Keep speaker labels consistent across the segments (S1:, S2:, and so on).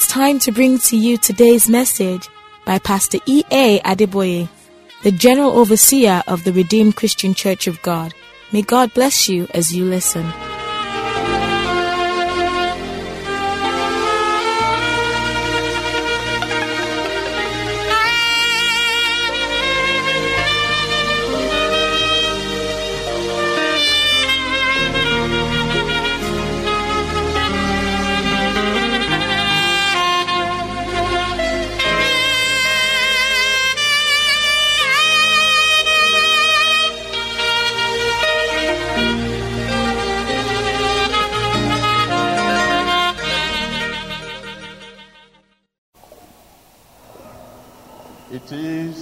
S1: it's time to bring to you today's message by Pastor E.A. Adeboye, the General Overseer of the Redeemed Christian Church of God. May God bless you as you listen.
S2: It is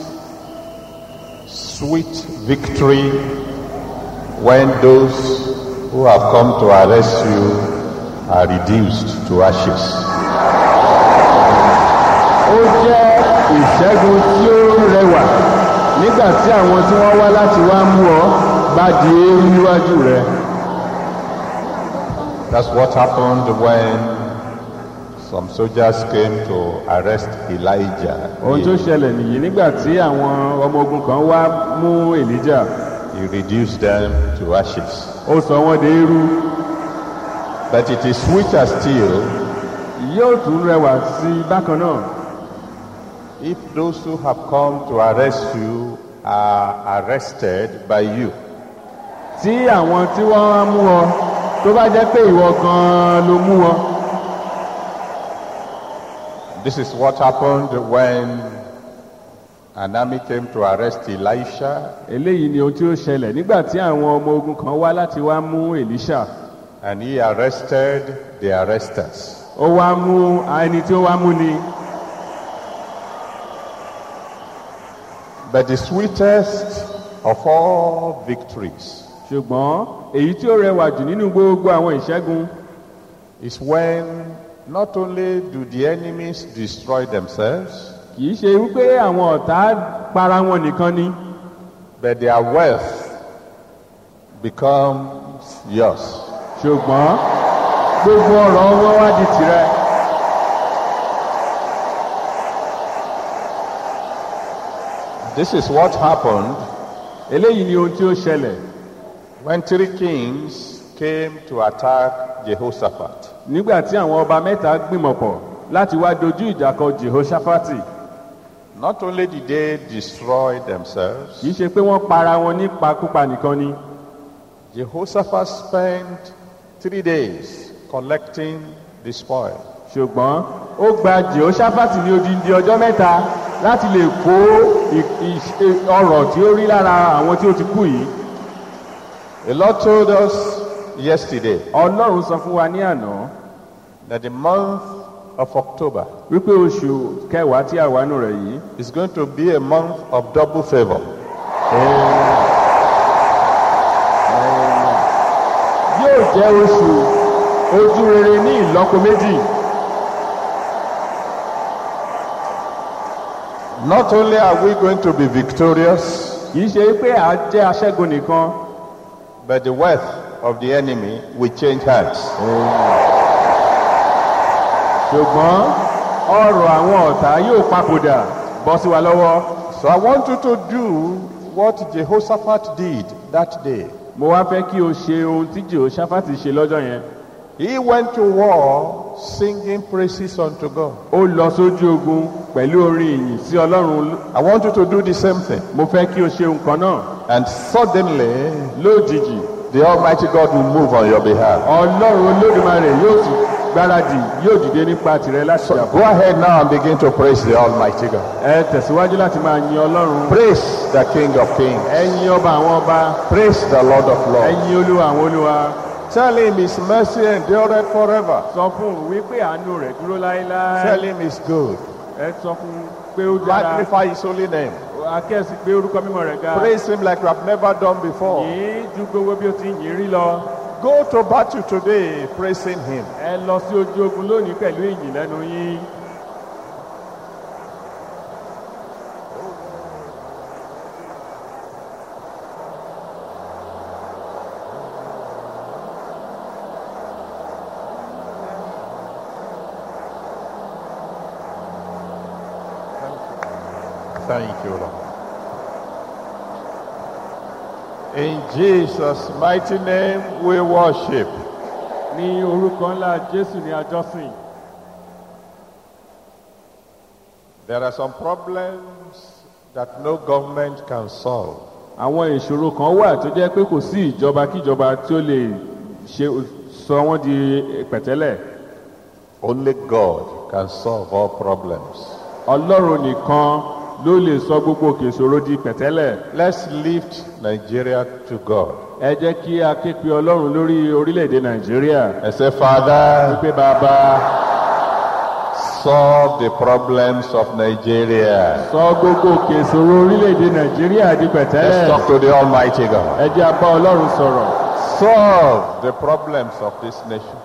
S2: sweet victory when those who have come to arrest you are reduced to ashes.
S3: ó jẹ́ ìṣẹ́gun tí ó rẹwà nígbà tí àwọn tí wọ́n wá láti wá mú ọ bá di eérú níwájú rẹ.
S2: That's what happened when some soldiers came to arrest Elijah.
S3: ohun tó ṣẹlẹ̀ nìyí nígbà tí àwọn ọmọ ogun kan wá mú èlíjà
S2: He reduced them to ashes.
S3: ó sọ wọ́n di eérú
S2: But it is sweeter still
S3: yóò tún rẹwà sí i bákan náà
S2: if those who have come to arrest you are arrested by you.
S3: tí àwọn tí wọ́n wá mú ọ tó bá jẹ́ pé ìwọ gan-an ló mú ọ.
S2: This is what happened when an army came to arrest Elisha
S3: eléyìí ni ohun tí ó ṣẹlẹ̀ nígbà tí àwọn ọmọ ogun kan wá láti wá mú èlíṣà
S2: and he arrested the arresters.
S3: ó wá mú ẹni tí ó wá mú ni
S2: But the sweetest of all victories
S3: ṣùgbọ́n èyí tí ó rẹwà jù nínú gbogbo àwọn ìṣẹ́gun
S2: is when not only do the enemies destroy themselves,
S3: kì í ṣe wípé àwọn ọ̀tá para wọn nìkan ni
S2: but their wealth becomes yours.
S3: ṣùgbọ́n gbogbo ọ̀rọ̀ wọn wá di tirẹ̀
S2: This is what happened
S3: eléyìí ni ohun tí ó ṣẹlẹ̀
S2: when three kings came to attack Jehoshaphat.
S3: nígbà tí àwọn ọba mẹ́ta gbìmọ̀pọ̀ láti wá dojú ìjà kọ jehoshaphat
S2: Not only did they destroy themselves,
S3: kì í ṣe pé wọ́n para wọn nípakúpa nìkan ni
S2: Jehoshaphat spent three days collecting the spoil.
S3: ṣùgbọ́n ó gba jehoshaphat ní odindi ọjọ́ mẹ́ta láti lè kó ì- ì- ọrọ̀ tí ó rí lára àwọn tí ó ti kú yìí
S2: The Lord told us yesterday
S3: ọlọ́run sọ fún wa ní àná
S2: that the month of October
S3: wípé oṣù kẹwàá tí a wà nù rẹ̀ yìí
S2: is going to be a month of double favor.
S3: yóò jẹ́ oṣù ojú rere ní ìlọ́po méjì
S2: Not only are we going to be victorious,
S3: kì í ṣe pé à jẹ́ aṣẹ́gun nìkan
S2: but the wealth of the enemy will change hands.
S3: ṣùgbọ́n ọrọ̀ àwọn ọ̀tá yóò papòdà bọ́ sí wa lọ́wọ́
S2: So I want you to do what Jehoshaphat did that day.
S3: mo wá fẹ́ kí o ṣe ohun tí jehoshaphat ṣe lọ́jọ́ yẹn
S2: He went to war singing praises unto God.
S3: ó lọ sójú ogun pẹ̀lú orin ìyìn sí ọlọ́run
S2: I want you to do the same thing.
S3: mo fẹ́ kí o ṣe nǹkan náà
S2: And suddenly,
S3: lójijì
S2: the Almighty God will move on your behalf.
S3: ọlọ́run olódùmarè yóò sì gbáradì yóò dìde nípa tìrẹ láti
S2: So
S3: jà
S2: go ahead now and begin to praise the Almighty God.
S3: ẹ tẹ̀síwájú láti máa yin ọlọ́run
S2: Praise the King of Kings.
S3: ẹ yin ọba àwọn ọba
S2: Praise the Lord of
S3: ẹ
S2: Lords.
S3: yin olúwa àwọn olúwa
S2: Tell him his mercy endureth forever.
S3: sọ fún un wípé àánú rẹ̀ dúró láéláé
S2: Tell him he's good.
S3: ẹ sọ fún un pé ó dára
S2: Magnify his holy name.
S3: akẹ́sì pé orúkọ mímọ́ rẹ̀ ga
S2: Praise him like you have never done before.
S3: yìí ju gbogbo bí o ti yìn rí lọ
S2: Go to battle today praising him.
S3: ẹ lọ sí ojú ogun lónìí pẹ̀lú ìyìn lẹ́nu yín
S2: Thank you, Lord. In Jesus' mighty name we worship.
S3: ní orúkọ ńlá jésù ní àjọsìn
S2: There are some problems that no government can solve.
S3: àwọn ìṣòro kan wà tó jẹ́ pé kò sí ìjọba kíjọba tí ó lè ṣe sọ wọ́n di pẹ̀tẹ́lẹ̀
S2: Only God can solve all problems.
S3: ọlọ́run nìkan ló lè sọ gbogbo òkè ìṣòro di pẹ̀tẹ́lẹ̀
S2: Let's lift Nigeria to God
S3: ẹ jẹ́ kí a ké pe ọlọ́run lórí orílẹ̀-èdè nàìjíríà
S2: and say, Father,
S3: pé bàbá
S2: solve the problems of Nigeria.
S3: sọ gbogbo òkè ìṣòro orílẹ̀-èdè nàìjíríà di
S2: Let's
S3: pẹ̀tẹ́lẹ̀
S2: talk to the Almighty God.
S3: ẹ jẹ́ a bá ọlọ́run sọ̀rọ̀
S2: Solve the problems of this nation.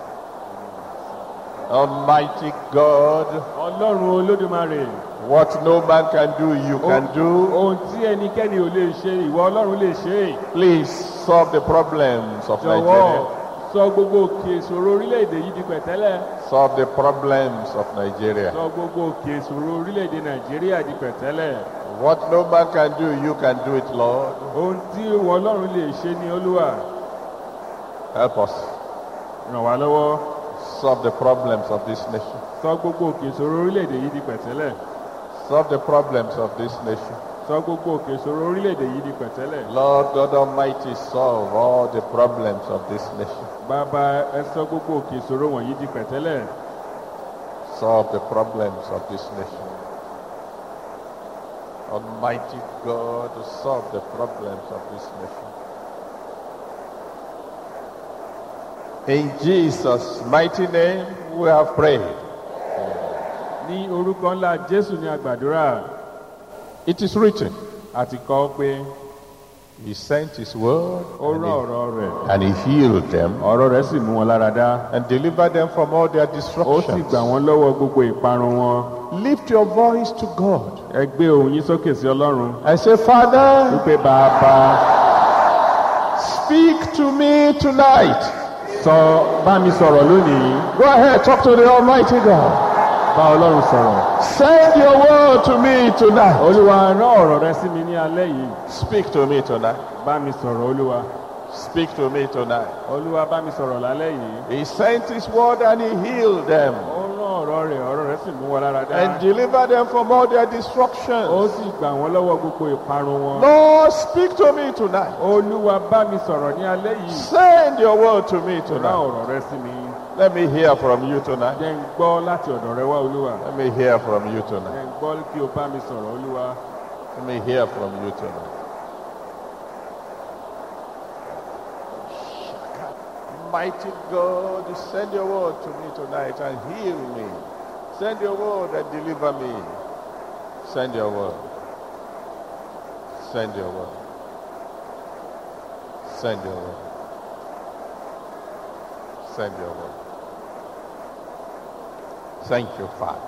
S2: Almighty God,
S3: ọlọ́run olódùmarè
S2: what no man can do, you can do.
S3: ohun tí ẹnikẹ́ni ò lè ṣe ìwọ ọlọ́run lè ṣe é.
S2: Please solve the problems of
S3: jọ̀wọ́
S2: Nigeria.
S3: sọ gbogbo òkè ìṣòro orílẹ̀-èdè yìí di pẹ̀tẹ́lẹ̀
S2: Solve the problems of Nigeria.
S3: sọ gbogbo òkè ìṣòro orílẹ̀-èdè nàìjíríà di pẹ̀tẹ́lẹ̀
S2: What no man can do, you can do it, Lord.
S3: ohun tí ìwọ ọlọ́run lè ṣe ní olúwa
S2: Help us
S3: ràn wá lọ́wọ́
S2: solve the problems of this nation.
S3: sọ gbogbo òkè ìṣòro orílẹ̀-èdè yìí di pẹ̀tẹ́lẹ̀
S2: Solve the problems of this nation.
S3: sọ gbogbo òkè ìṣòro orílẹ̀-èdè yìí di pẹ̀tẹ́lẹ̀
S2: Lord God Almighty, solve all the problems of this nation.
S3: bàbá ẹ sọ gbogbo òkè ìṣòro wọ̀nyí di pẹ̀tẹ́lẹ̀
S2: Solve the problems of this nation. Almighty God, solve the problems of this nation. In Jesus' mighty name, we have prayed.
S3: ní orúkọ ńlá jésù ní àgbàdúrà
S2: It is written,
S3: àti kọ́ pé
S2: He sent His word
S3: ó
S2: and
S3: rán
S2: he,
S3: ọ̀rọ̀ rẹ̀
S2: and he healed them
S3: ọ̀rọ̀ rẹ̀ sì mú wọn lára dá
S2: and delivered them from all their
S3: ó sì
S2: destructions.
S3: gbà wọ́n lọ́wọ́ gbogbo ìparun wọn
S2: Lift your voice to God
S3: ẹ gbé ohùn yín sókè sí ọlọ́run
S2: and say, Father,
S3: wípé bàbá
S2: speak to me tonight.
S3: sọ bá mi sọ̀rọ̀ lónìí
S2: Go ahead, talk to the Almighty God.
S3: bá ọlọ́run sọ̀rọ̀
S2: Send your word to me tonight.
S3: olúwa rán ọ̀rọ̀ rẹ sí mi ní alẹ́ yìí
S2: Speak to me tonight.
S3: bá mi sọ̀rọ̀ olúwa
S2: Speak to me tonight.
S3: olúwa bá mi sọ̀rọ̀ lálẹ́ yìí
S2: He sent his word and he healed them
S3: ó rán ọ̀rọ̀ rẹ̀ ọ̀rọ̀ rẹ̀ sì mú wọn lára dá
S2: and delivered them from all their
S3: ó
S2: destructions.
S3: sì gbà wọ́n lọ́wọ́ gbogbo ìparun wọn
S2: Lord, speak to me tonight.
S3: olúwa bá mi sọ̀rọ̀ ní alẹ́ yìí
S2: Send your word to me
S3: rán
S2: tonight.
S3: ọ̀rọ̀ rẹ sí mi
S2: Let me hear from you tonight.
S3: jẹ́ ń gbọ́ láti ọ̀dọ̀ rẹ wá olúwa
S2: Let me hear from you
S3: jẹ́
S2: tonight.
S3: ń gbọ́ kí o bá mi sọ̀rọ̀ olúwa
S2: Let me hear from you tonight. Mighty God, send your word to me tonight and heal me. Send your word and deliver me. Send your word. Send your word. Send your word. Send your word. Thank you, Father.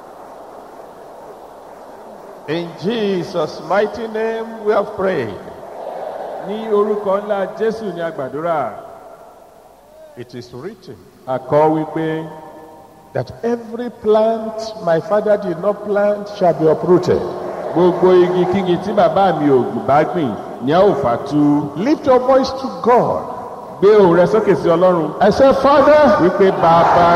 S2: In Jesus' mighty name we have prayed.
S3: ní orúkọ ńlá jésù ní àgbàdúrà
S2: It is written
S3: àkọ́ wípé
S2: that every plant my father did not plant shall be uprooted.
S3: gbogbo igi kígi tí bàbá mi ò bá gbìn ní a ò fà tu
S2: Lift your voice to God
S3: gbé ohùn rẹ sókè sí ọlọ́run
S2: and say, Father,
S3: wípé bàbá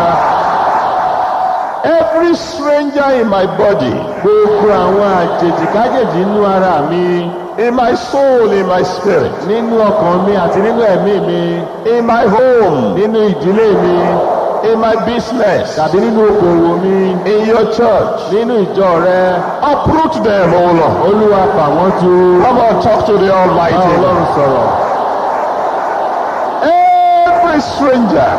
S2: every stranger in my body,
S3: gbogbo àwọn àjèjì kájèjì nínú ara mi
S2: in my soul, in my spirit,
S3: nínú ọkàn mi àti nínú ẹ̀mí mi
S2: in my home,
S3: nínú ìdílé mi
S2: in my business,
S3: tàbí nínú okòwò mi
S2: in your church,
S3: nínú ìjọ rẹ
S2: uproot them, O Lord.
S3: olúwa fà wọ́n tu
S2: Come on, talk to the
S3: bá
S2: Almighty.
S3: ọlọ́run sọ̀rọ̀
S2: Every stranger,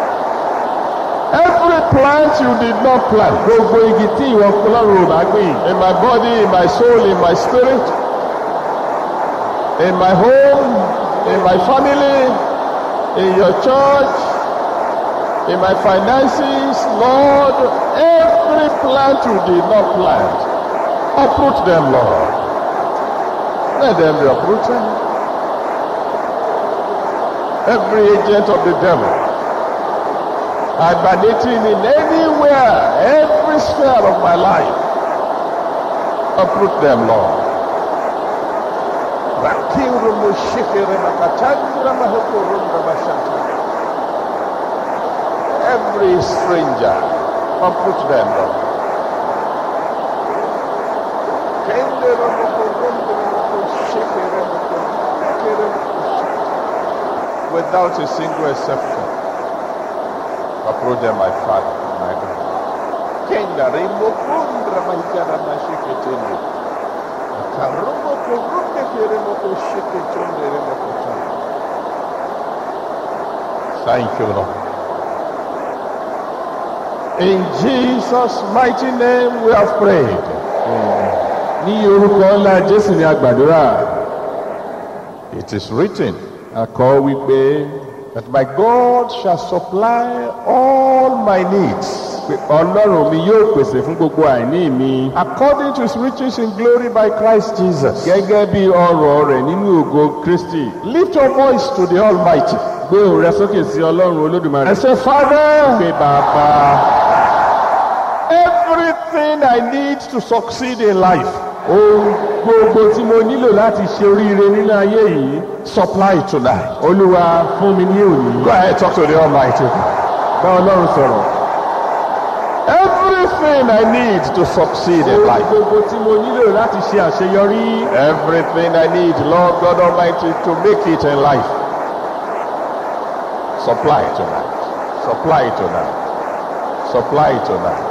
S2: every plant you did not plant,
S3: gbogbo igi tí ìwọ ọlọ́run ò bá gbìn
S2: in my body, in my soul, in my spirit, in my home, in my family, in your church, in my finances, Lord, every plant you did not plant, uproot them, Lord. Let them be uprooted. Every agent of the devil, emanating in anywhere, every sphere of my life, Uproot them, Lord. Rakiru mushikiri makatandra mahukurundra mashanta. Every stranger, uproot them, Lord. Kendera mukurundra mukushikiri mukurundra mukushikiri. Without a single exception. Uproot them, my Father, my God. Kenda rimukundra mahikara mashikitindi. Karumo kurunde kere moko shikitunde remoko tunde. Thank you, Lord. In Jesus' mighty name we have prayed.
S3: ní orúkọ ńlá jésù ní àgbàdúrà
S2: It is written
S3: àkọ́ wípé
S2: that my God shall supply all my needs
S3: pé ọlọ́run mi yóò pèsè fún gbogbo àìní mi
S2: according to his riches in glory by Christ Jesus.
S3: gẹ́gẹ́ bí ọrọ̀ rẹ̀ nínú ògo kristi
S2: Lift your voice to the Almighty
S3: gbé òun rẹ sókè sí ọlọ́run olódùmarè
S2: and say, Father,
S3: pé bàbá
S2: everything I need to succeed in life,
S3: ohun gbogbo tí mo nílò láti ṣe oríire nínú ayé yìí
S2: supply tonight.
S3: olúwa fún mi ní òní
S2: Go ahead, talk to the Almighty.
S3: bá ọlọ́run sọ̀rọ̀
S2: Everything I need to succeed in
S3: ohun
S2: life.
S3: gbogbo tí mo nílò láti ṣe àṣeyọrí
S2: Everything I need, Lord God Almighty, to make it in life. Supply tonight. Supply tonight. Supply tonight.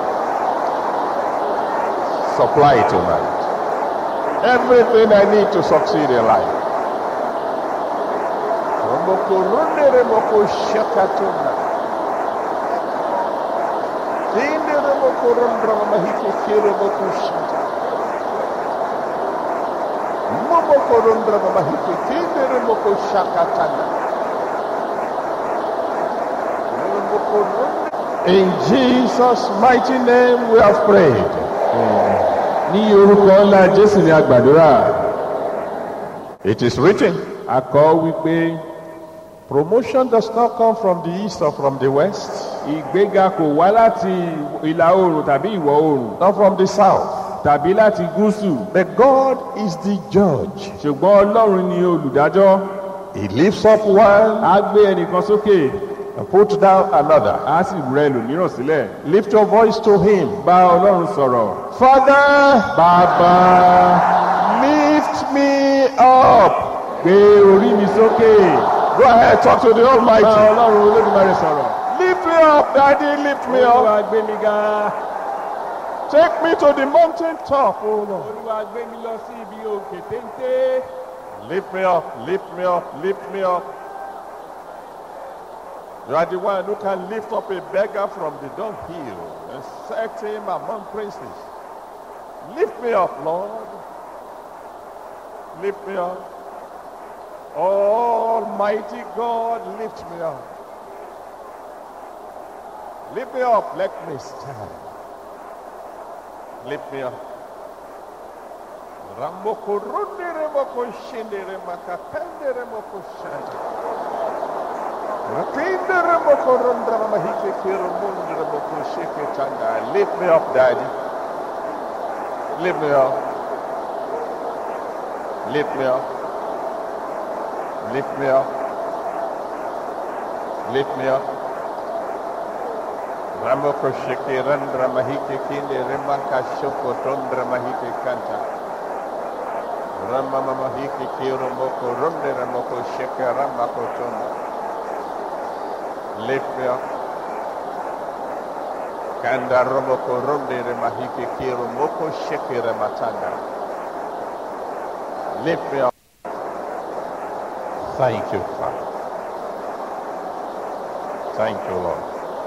S2: Supply tonight. Everything I need to succeed in life. Romoko runde remoko shakatuna. Kinde remoko rundra mahike kiremoko shata. Momoko rundra mahike kinde remoko shakatana. Remoko runde- In Jesus' mighty name we have prayed.
S3: ní orúkọ ńlá jésù ní àgbàdúrà
S2: It is written,
S3: àkọ́ wípé
S2: promotion does not come from the east or from the west,
S3: ìgbéga kò wá láti ìlà oòrùn tàbí ìwọ̀ oòrùn
S2: not from the south.
S3: tàbí láti gúúsù
S2: But God is the judge.
S3: ṣùgbọ́n ọlọ́run ni olùdájọ́
S2: He lifts up one
S3: á gbé ẹnìkan sókè
S2: and puts down another.
S3: á sì rẹ ẹlòmíràn sílẹ̀
S2: Lift your voice to him.
S3: bá ọlọ́run sọ̀rọ̀
S2: Father,
S3: bàbá
S2: lift me up.
S3: gbé orí mi sókè
S2: Go ahead, talk to the
S3: bá
S2: Almighty.
S3: ọlọ́run olódùmarè sọ̀rọ̀
S2: Lift me up, Daddy, lift me up.
S3: olúwa gbé mi ga
S2: Take me to the mountain top, oh Lord.
S3: olúwa gbé mi lọ sí ibi òkè téńté
S2: Lift me up, lift me up, lift me up. You are the one who can lift up a beggar from the dunghill and set him among princes. Lift me up, Lord. Lift me up. Almighty God, lift me up. Lift me up, let me stand. Lift me up. Ramoko runde remoko shinde remaka pende remoko shanta. Rakinde remoko rundra mahike kiro munde remoko shike chanda. Lift me up, Daddy. Lift me up. Lift me up. Lift me up. Lift me up. Ramoko shike randra mahike kinde remaka shoko tondra mahike kanta. Rama mama hiki kiro moko runde ramoko sheke ramako tondo. Lift me up. Kanda romoko runde remahiki kiro moko sheke rematanda. Lift me up. Thank you, Father. Thank you, Lord.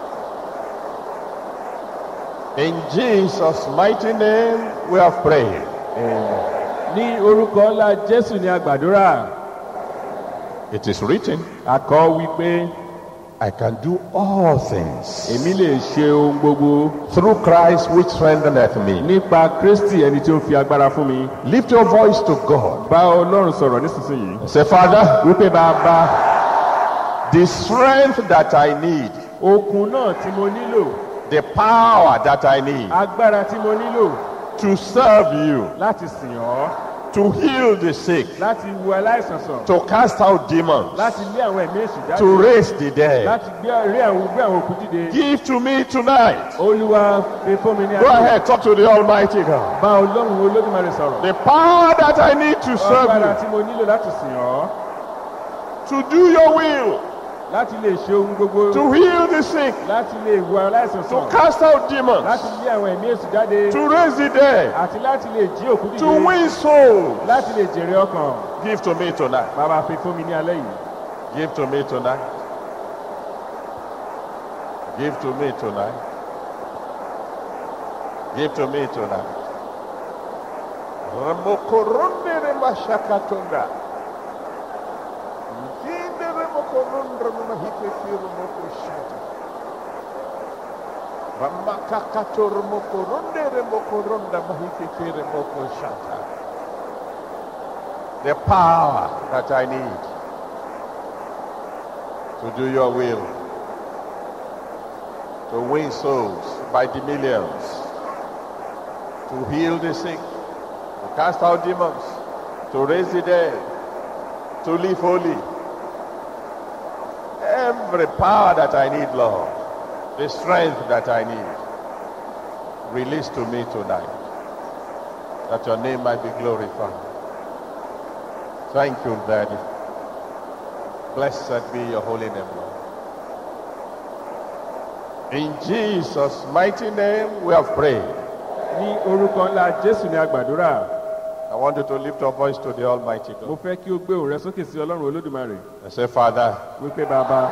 S2: In Jesus' mighty name we have prayed.
S3: ní orúkọ ńlá jésù ní àgbàdúrà
S2: It is written,
S3: àkọ́ wípé
S2: I can do all things
S3: èmi lè ṣe ohun gbogbo
S2: through Christ which strengtheneth me.
S3: nípa kristi ẹni tí ó fi agbára fún mi
S2: Lift your voice to God.
S3: bá ọlọ́run sọ̀rọ̀ nísinsìnyí
S2: Say, Father,
S3: wípé bàbá
S2: the strength that I need,
S3: okun náà tí mo nílò
S2: the power that I need,
S3: agbára tí mo nílò
S2: to serve you,
S3: láti sìn ọ́
S2: to heal the sick,
S3: láti wo aláìsàn sàn
S2: to cast out demons,
S3: láti lé àwọn ẹ̀mí èṣù jáde
S2: to raise the dead.
S3: láti gbé rí àwọn gbé àwọn òkú dìde
S2: Give to me tonight.
S3: olúwa fi fún mi ní
S2: Go
S3: ayé
S2: ahead, talk to the Almighty God.
S3: bá ọlọ́run olódùmarè sọ̀rọ̀
S2: The power that I need to serve
S3: agbára
S2: you,
S3: tí mo nílò láti sìn ọ́
S2: to do your will,
S3: láti lè ṣe ohun gbogbo
S2: to heal the sick,
S3: láti lè wo aláìsàn
S2: to
S3: sàn
S2: cast out demons,
S3: láti lé àwọn ẹ̀mí èṣù jáde
S2: to raise the dead,
S3: àti láti lè jí òkú
S2: to
S3: dìde
S2: win souls.
S3: láti lè jèrè ọkàn
S2: Give to me tonight.
S3: bàbá fi fún mi ní alẹ́ yìí
S2: Give to me tonight. Give to me tonight. Give to me tonight. Ramokoronde remashakatonda. Mkinde remokorondra memahikeki remokoshata. Ramakakato remokoronde remokoronda mahikeki remokoshata. The power that I need to do your will, to win souls by the millions, to heal the sick, to cast out demons, to raise the dead, to live holy. Every power that I need, Lord, the strength that I need, release to me tonight, that your name might be glorified. Thank you, Daddy. Blessed be your holy name, Lord. In Jesus' mighty name, we have prayed.
S3: ní orúkọ ńlá jésù ní agbàdúrà
S2: I want you to lift your voice to the Almighty
S3: mo
S2: God
S3: fẹ́ kí o gbé òun rẹ sókè sí ọlọ́run olódùmarè
S2: and say, Father,
S3: wípé bàbá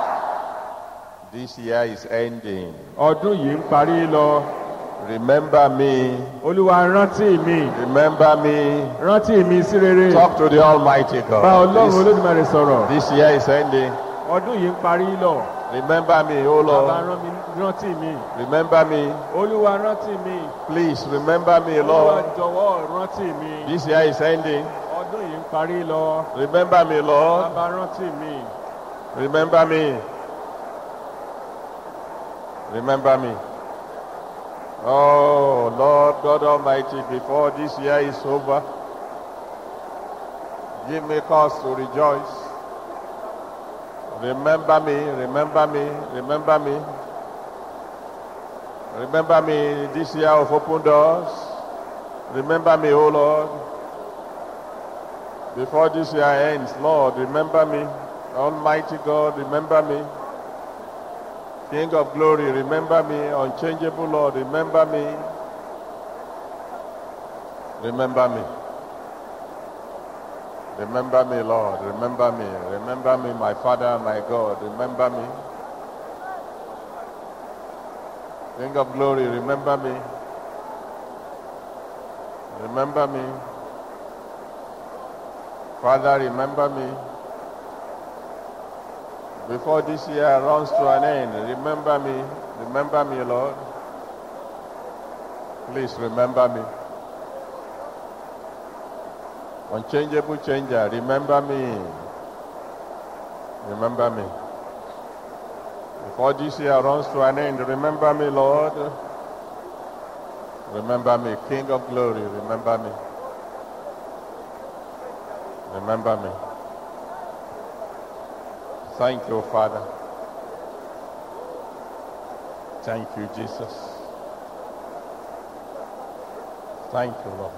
S2: this year is ending.
S3: ọdún yìí ń parí lọ
S2: Remember me.
S3: olúwa rántí mi
S2: Remember me.
S3: rántí mi sí rere
S2: Talk to the Almighty
S3: bá
S2: God.
S3: ọlọ́run
S2: This,
S3: olódùmarè sọ̀rọ̀
S2: this year is ending.
S3: ọdún yìí ń parí lọ
S2: Remember me, oh
S3: bàbá
S2: Lord.
S3: rán mi rántí mi
S2: Remember me.
S3: olúwa rántí mi
S2: Please remember me,
S3: olúwa
S2: Lord.
S3: jọ̀wọ́ rántí mi
S2: This year is ending.
S3: ọdún yìí ń parí lọ
S2: Remember me, Lord.
S3: bàbá rántí mi
S2: Remember me. Remember me. Oh, Lord God Almighty, before this year is over, give me cause to rejoice. Remember me, remember me, remember me. Remember me this year of open doors. Remember me, oh Lord. Before this year ends, Lord, remember me. Almighty God, remember me. King of glory, remember me. Unchangeable Lord, remember me. Remember me. Remember me, Lord. Remember me. Remember me, my Father, my God. Remember me. King of glory, remember me. Remember me. Father, remember me. Before this year runs to an end, remember me. Remember me, Lord. Please remember me. Unchangeable changer, remember me. Remember me. Before this year runs to an end, remember me, Lord. Remember me, King of glory, remember me. Remember me. Thank you, Father. Thank you, Jesus. Thank you, Lord.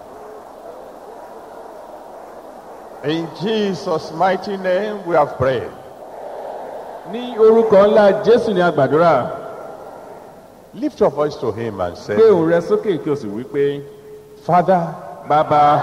S2: In Jesus' mighty name, we have prayed.
S3: ní orúkọ ńlá jésù ní agbàdúrà
S2: Lift your voice to Him and say,
S3: gbé òun rẹ sókè kí o sì wí pé
S2: Father,
S3: bàbá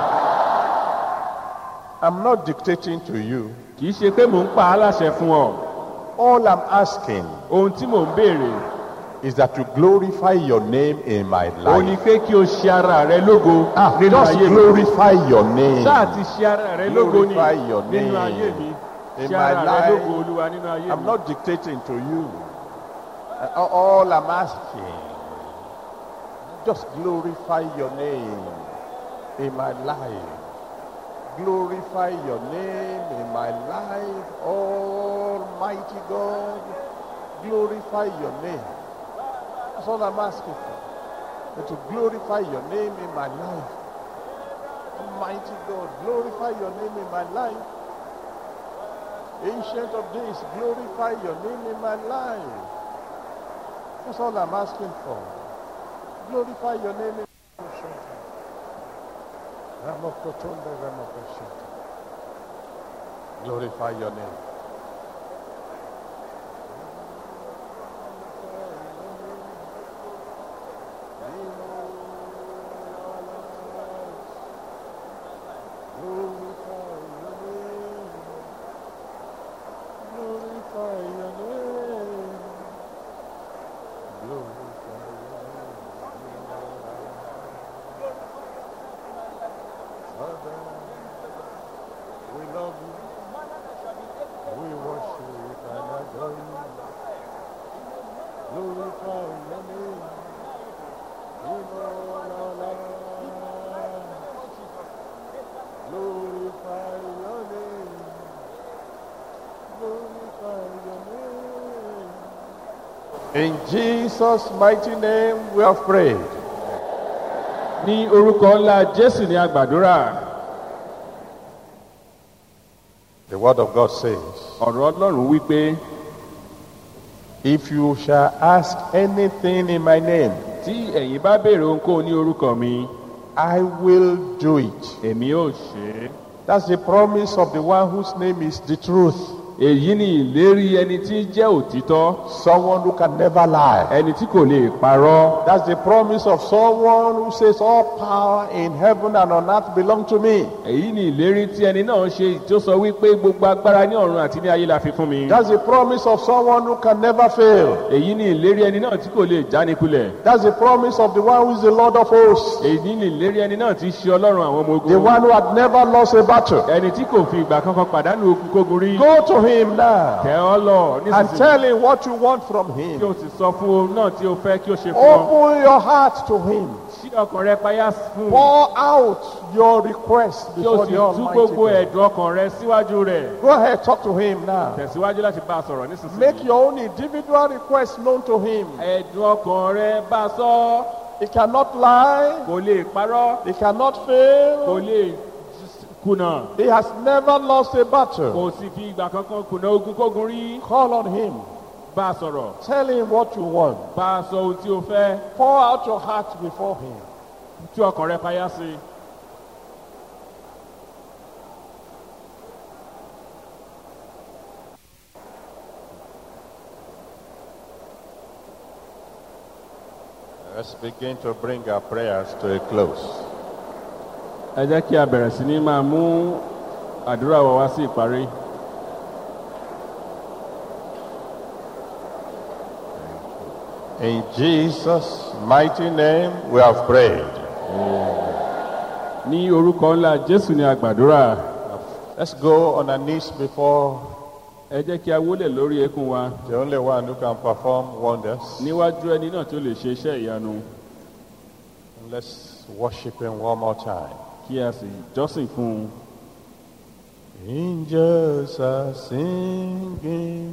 S2: I'm not dictating to you.
S3: kì í ṣe pé mò ń pa á láṣẹ fún ọ
S2: All I'm asking
S3: ohun tí mò ń béèrè
S2: is that you glorify your name in my
S3: ó ní
S2: life.
S3: pé kí o ṣe ara rẹ lógo
S2: Ah,
S3: nínú
S2: just
S3: ayé mi
S2: glorify your name.
S3: sáà ti ṣe ara rẹ lógo ni
S2: Glorify your
S3: nínú
S2: name
S3: ayé mi
S2: in
S3: ṣe
S2: my
S3: ara rẹ
S2: life.
S3: lógo olúwa nínú ayé
S2: I'm
S3: mi
S2: not dictating to you. Uh, All I'm asking, just glorify your name in my life. Glorify your name in my life, Almighty God. Glorify your name. That's all I'm asking for. and to glorify your name in my life. Almighty God, glorify your name in my life. Ancient of days, glorify your name in my life. That's all I'm asking for. Glorify your name in my life. Ramokotonde Ramokoshita. Glorify your name. Glorify your name. Glorify your name. Glorify your name. Father, we love you. We worship and adore you. Glorify your name. In all our lives. Glorify your name. Glorify your name. In Jesus' mighty name we have prayed.
S3: ní orúkọ ńlá jésù ní agbàdúrà
S2: The word of God says,
S3: ọ̀rọ̀ ọlọ́run wípé
S2: If you shall ask anything in my name,
S3: tí ẹ̀yin bá béèrè ohunkóhun ní orúkọ mi
S2: I will do it.
S3: èmi ò ṣe é.
S2: That's the promise of the one whose name is the truth.
S3: èyí ni ìlérí ẹni tí jẹ́ òtítọ́
S2: Someone who can never lie.
S3: ẹni tí kò lè parọ́
S2: That's the promise of someone who says all power in heaven and on earth belong to me.
S3: èyí ni ìlérí tí ẹni náà ṣe tí ó sọ wípé gbogbo agbára ní ọ̀run àti ní ayé la fi fún mi
S2: That's the promise of someone who can never fail.
S3: èyí ni ìlérí ẹni náà tí kò lè jánikulẹ̀
S2: That's the promise of the one who is the Lord of hosts.
S3: èyí ni ìlérí ẹni náà tí ṣe ọlọ́run àwọn ọmọ
S2: The
S3: ogun
S2: one who had never lost a battle.
S3: ẹni tí kò fi ìgbà kankan pàdánù ogun kógun rí
S2: Go to him now
S3: tẹ ọ lọ
S2: and
S3: nísinsìnyí
S2: tell him what you want from
S3: kí
S2: him.
S3: o sì sọ fún òun náà tí o fẹ́ kí o ṣe fún ọ
S2: Open your heart to him.
S3: ṣí ọkàn rẹ payá fún un
S2: Pour out your request
S3: kí o
S2: before
S3: sì
S2: the
S3: tú
S2: Almighty
S3: gbogbo
S2: God.
S3: ẹ̀dùn ọkàn rẹ síwájú rẹ̀
S2: Go ahead, talk to him now.
S3: tẹ̀síwájú láti bá a sọ̀rọ̀
S2: Make
S3: nísinsìnyí
S2: your own individual request known to him.
S3: ẹ̀dùn ọkàn rẹ bá a sọ
S2: He cannot lie.
S3: kò lè parọ́
S2: He cannot
S3: kò
S2: fail.
S3: lè kùnà
S2: He has never lost a battle.
S3: kò sì fi ìgbà kankan kùnà ogun kógun rí
S2: Call on him.
S3: bá a sọ̀rọ̀
S2: Tell him what you want.
S3: bá a sọ ohun tí o fẹ́
S2: Pour out your heart before him.
S3: tú ọkàn rẹ payá sí i.
S2: Let's begin to bring our prayers to a close.
S3: ẹ jẹ́ kí a bẹ̀rẹ̀ sí ní máa mú àdúrà wa wá sí ìparí.
S2: In Jesus' mighty name, we have prayed.
S3: ní orúkọ ńlá jésù ní àgbàdúrà
S2: Let's go on our knees before
S3: ẹ jẹ́ kí a wólẹ̀ lórí eékún wa
S2: the only one who can perform wonders.
S3: níwájú ẹni náà tó lè ṣe iṣẹ́ ìyanu
S2: Let's worship him one more time.
S3: kí a sì jọ́sìn fún un.
S2: Angels are singing.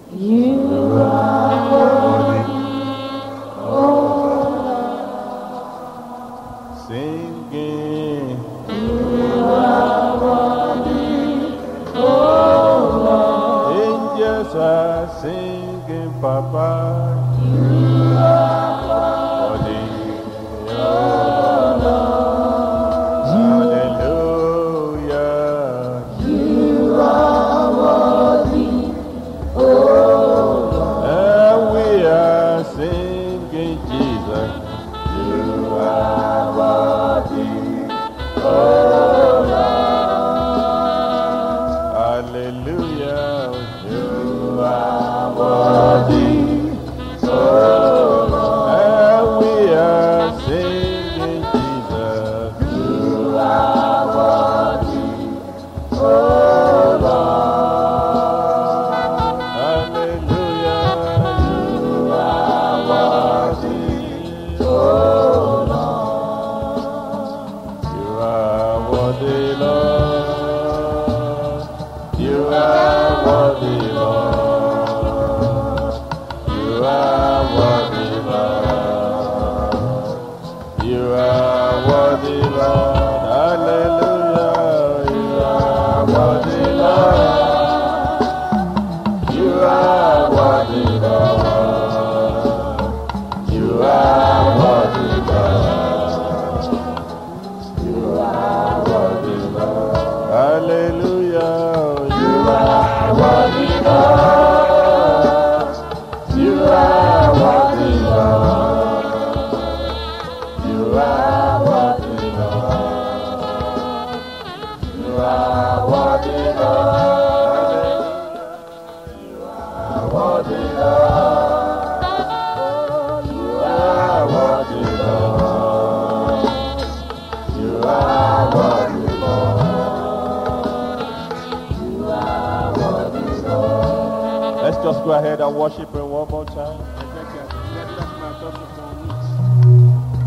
S2: Singing. Angels are singing, Papa. You are worthy. Hallelujah. And we are singing Jesus. You are worthy. Oh Lord. Hallelujah. You are worthy. Oh Lord. And we are singing Jesus. You are worthy. Oh Lord. Hallelujah. You are worthy. Oh Lord. You are worthy, Lord. You are worthy, Lord. just go ahead and worship him one more time.
S3: ẹ jẹ́ kí a tẹ̀síwájú láti máa tọ́sí fún un ní.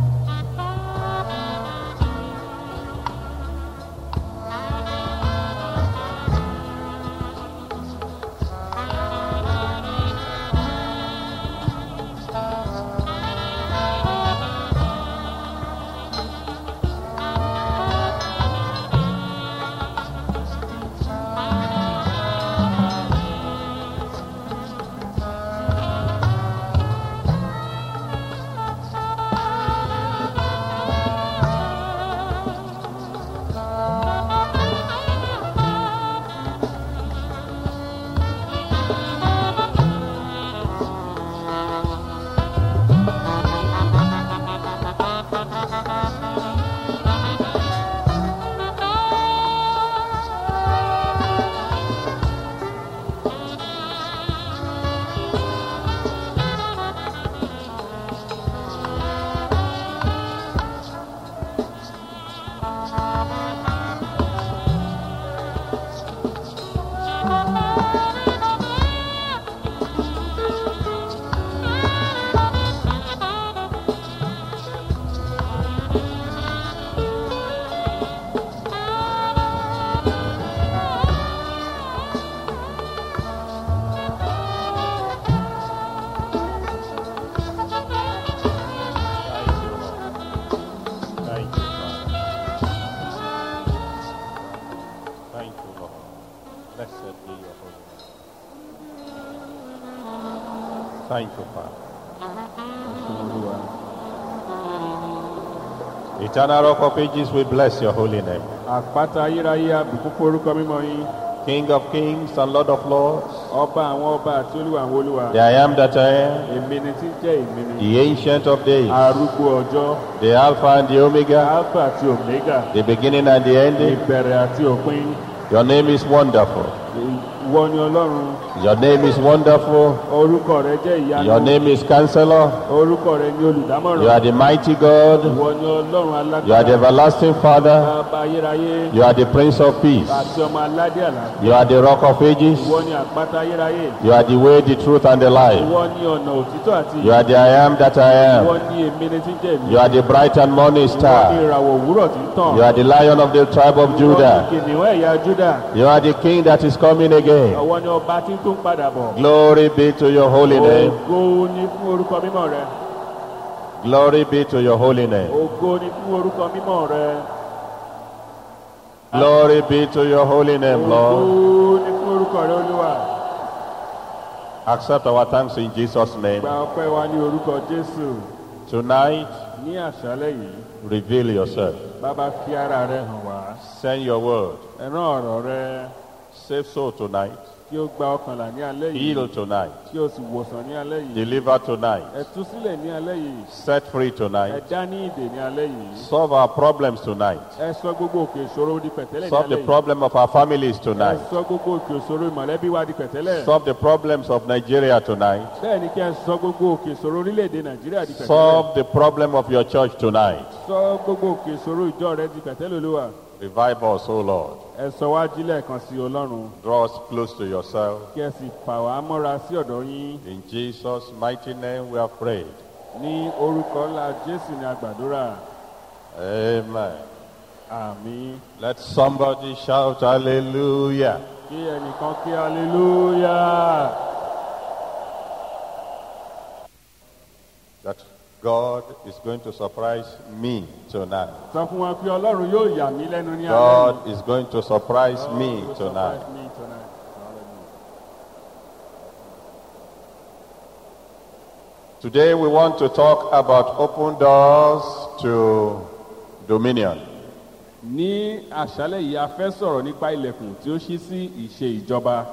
S2: Thank you, Father. Thank you, Lord. Blessed be your holy name. Thank you, Father.
S3: Olúwa.
S2: Eternal Rock of Ages, we bless your holy name.
S3: àpáta ayérayé àbùkún fún orúkọ mímọ́ yín
S2: King of kings and Lord of lords,
S3: ọba àwọn ọba àti olúwa àwọn olúwa
S2: the I am that I am,
S3: èmi ni tí ń jẹ́ èmi ni
S2: the ancient of days,
S3: arúgbó ọjọ́
S2: the Alpha and the Omega,
S3: alpha àti omega
S2: the beginning and the ending.
S3: ìbẹ̀rẹ̀ àti òpin
S2: Your name is wonderful.
S3: ìwọ ni ọlọ́run
S2: Your name is wonderful.
S3: orúkọ rẹ jẹ́ ìyanu
S2: Your name is Counselor.
S3: orúkọ rẹ ni
S2: You are
S3: olùdámọ̀ràn
S2: the mighty God.
S3: ìwọ ni ọlọ́run
S2: You are the
S3: alágbára
S2: everlasting Father.
S3: bàbá ayérayé
S2: You are the Prince of Peace.
S3: àti ọmọ aládé àlàáfíà
S2: You are the Rock of Ages.
S3: ìwọ ni àpáta ayérayé
S2: You are the way, the truth, and the life.
S3: ìwọ ni ọ̀nà òtítọ́ àti
S2: You are the I am that I
S3: ìwọ
S2: am.
S3: ni èmi ni tí ń jẹ́ èmi
S2: You are the bright and morning
S3: ìwọ ni
S2: star.
S3: ìràwọ̀ òwúrọ̀ tí ń tàn
S2: You are the Lion of the tribe of
S3: ìwọ ni
S2: Judah.
S3: kìnìún ẹ̀yà júdà
S2: You are the King that is coming again.
S3: ọwọ́ ni ọba tí ń tún padà bọ̀
S2: Glory be to your holy name.
S3: ògo ni fún orúkọ mímọ́ rẹ
S2: Glory be to your holy name.
S3: ògo ni fún orúkọ mímọ́ rẹ
S2: Glory be to your holy name,
S3: ògo
S2: Lord.
S3: ni fún orúkọ rẹ olúwa
S2: Accept our thanks in Jesus' name.
S3: gba ọpẹ́ wa ní orúkọ jésù
S2: Tonight,
S3: ní àṣálẹ́ yìí
S2: reveal yourself.
S3: bàbá fi ara rẹ hàn wá
S2: Send your word.
S3: ẹ rán ọ̀rọ̀ rẹ
S2: Save soul tonight.
S3: kí ó gba ọkànlá ní alẹ́ yìí
S2: Heal tonight.
S3: kí ó sì wòsàn ní alẹ́ yìí
S2: Deliver tonight.
S3: ẹ tú sílẹ̀ ní alẹ́ yìí
S2: Set free
S3: ẹ
S2: tonight.
S3: dá ní ìdè ní alẹ́ yìí
S2: Solve our problems tonight.
S3: ẹ sọ gbogbo òkè ìṣòro di pẹ̀tẹ́lẹ̀ ní
S2: Solve
S3: alẹ́
S2: the
S3: yìí
S2: problem of our families
S3: ẹ
S2: tonight.
S3: sọ gbogbo òkè ìṣòro ìmọ̀lẹ́bí wa di pẹ̀tẹ́lẹ̀
S2: Solve the problems of Nigeria tonight.
S3: bẹ́ẹ̀ ni kí ẹ sọ gbogbo òkè ìṣòro orílẹ̀-èdè nàìjíríà di pẹ̀tẹ́lẹ̀
S2: Solve the problem of your church tonight.
S3: sọ gbogbo òkè ìṣòro ìjọ rẹ di pẹ̀tẹ́lẹ̀ olúwa
S2: Revive us, O Lord.
S3: ẹ sọ wá jílẹ̀ kan sí ọlọ́run
S2: Draw us close to yourself.
S3: kí ẹ sì fà wá mọ́ra sí ọ̀dọ̀ yín
S2: In Jesus' mighty name we have prayed.
S3: ní orúkọ ńlá jésù ní àgbàdúrà
S2: Amen.
S3: àmín
S2: Let somebody shout hallelujah.
S3: kí ẹnìkan kí hallelujah
S2: That God is going to surprise me tonight.
S3: sọ fún wọn pé ọlọ́run yóò yà mí lẹ́nu ní alẹ́
S2: God is going to surprise
S3: yìí.
S2: me
S3: God will
S2: tonight.
S3: surprise me tonight. Hallelujah.
S2: Today we want to talk about open doors to dominion.
S3: ní àṣálẹ̀ yìí a fẹ́ sọ̀rọ̀ nípa ilẹ̀kùn tí ó ṣí sí ìṣe ìjọba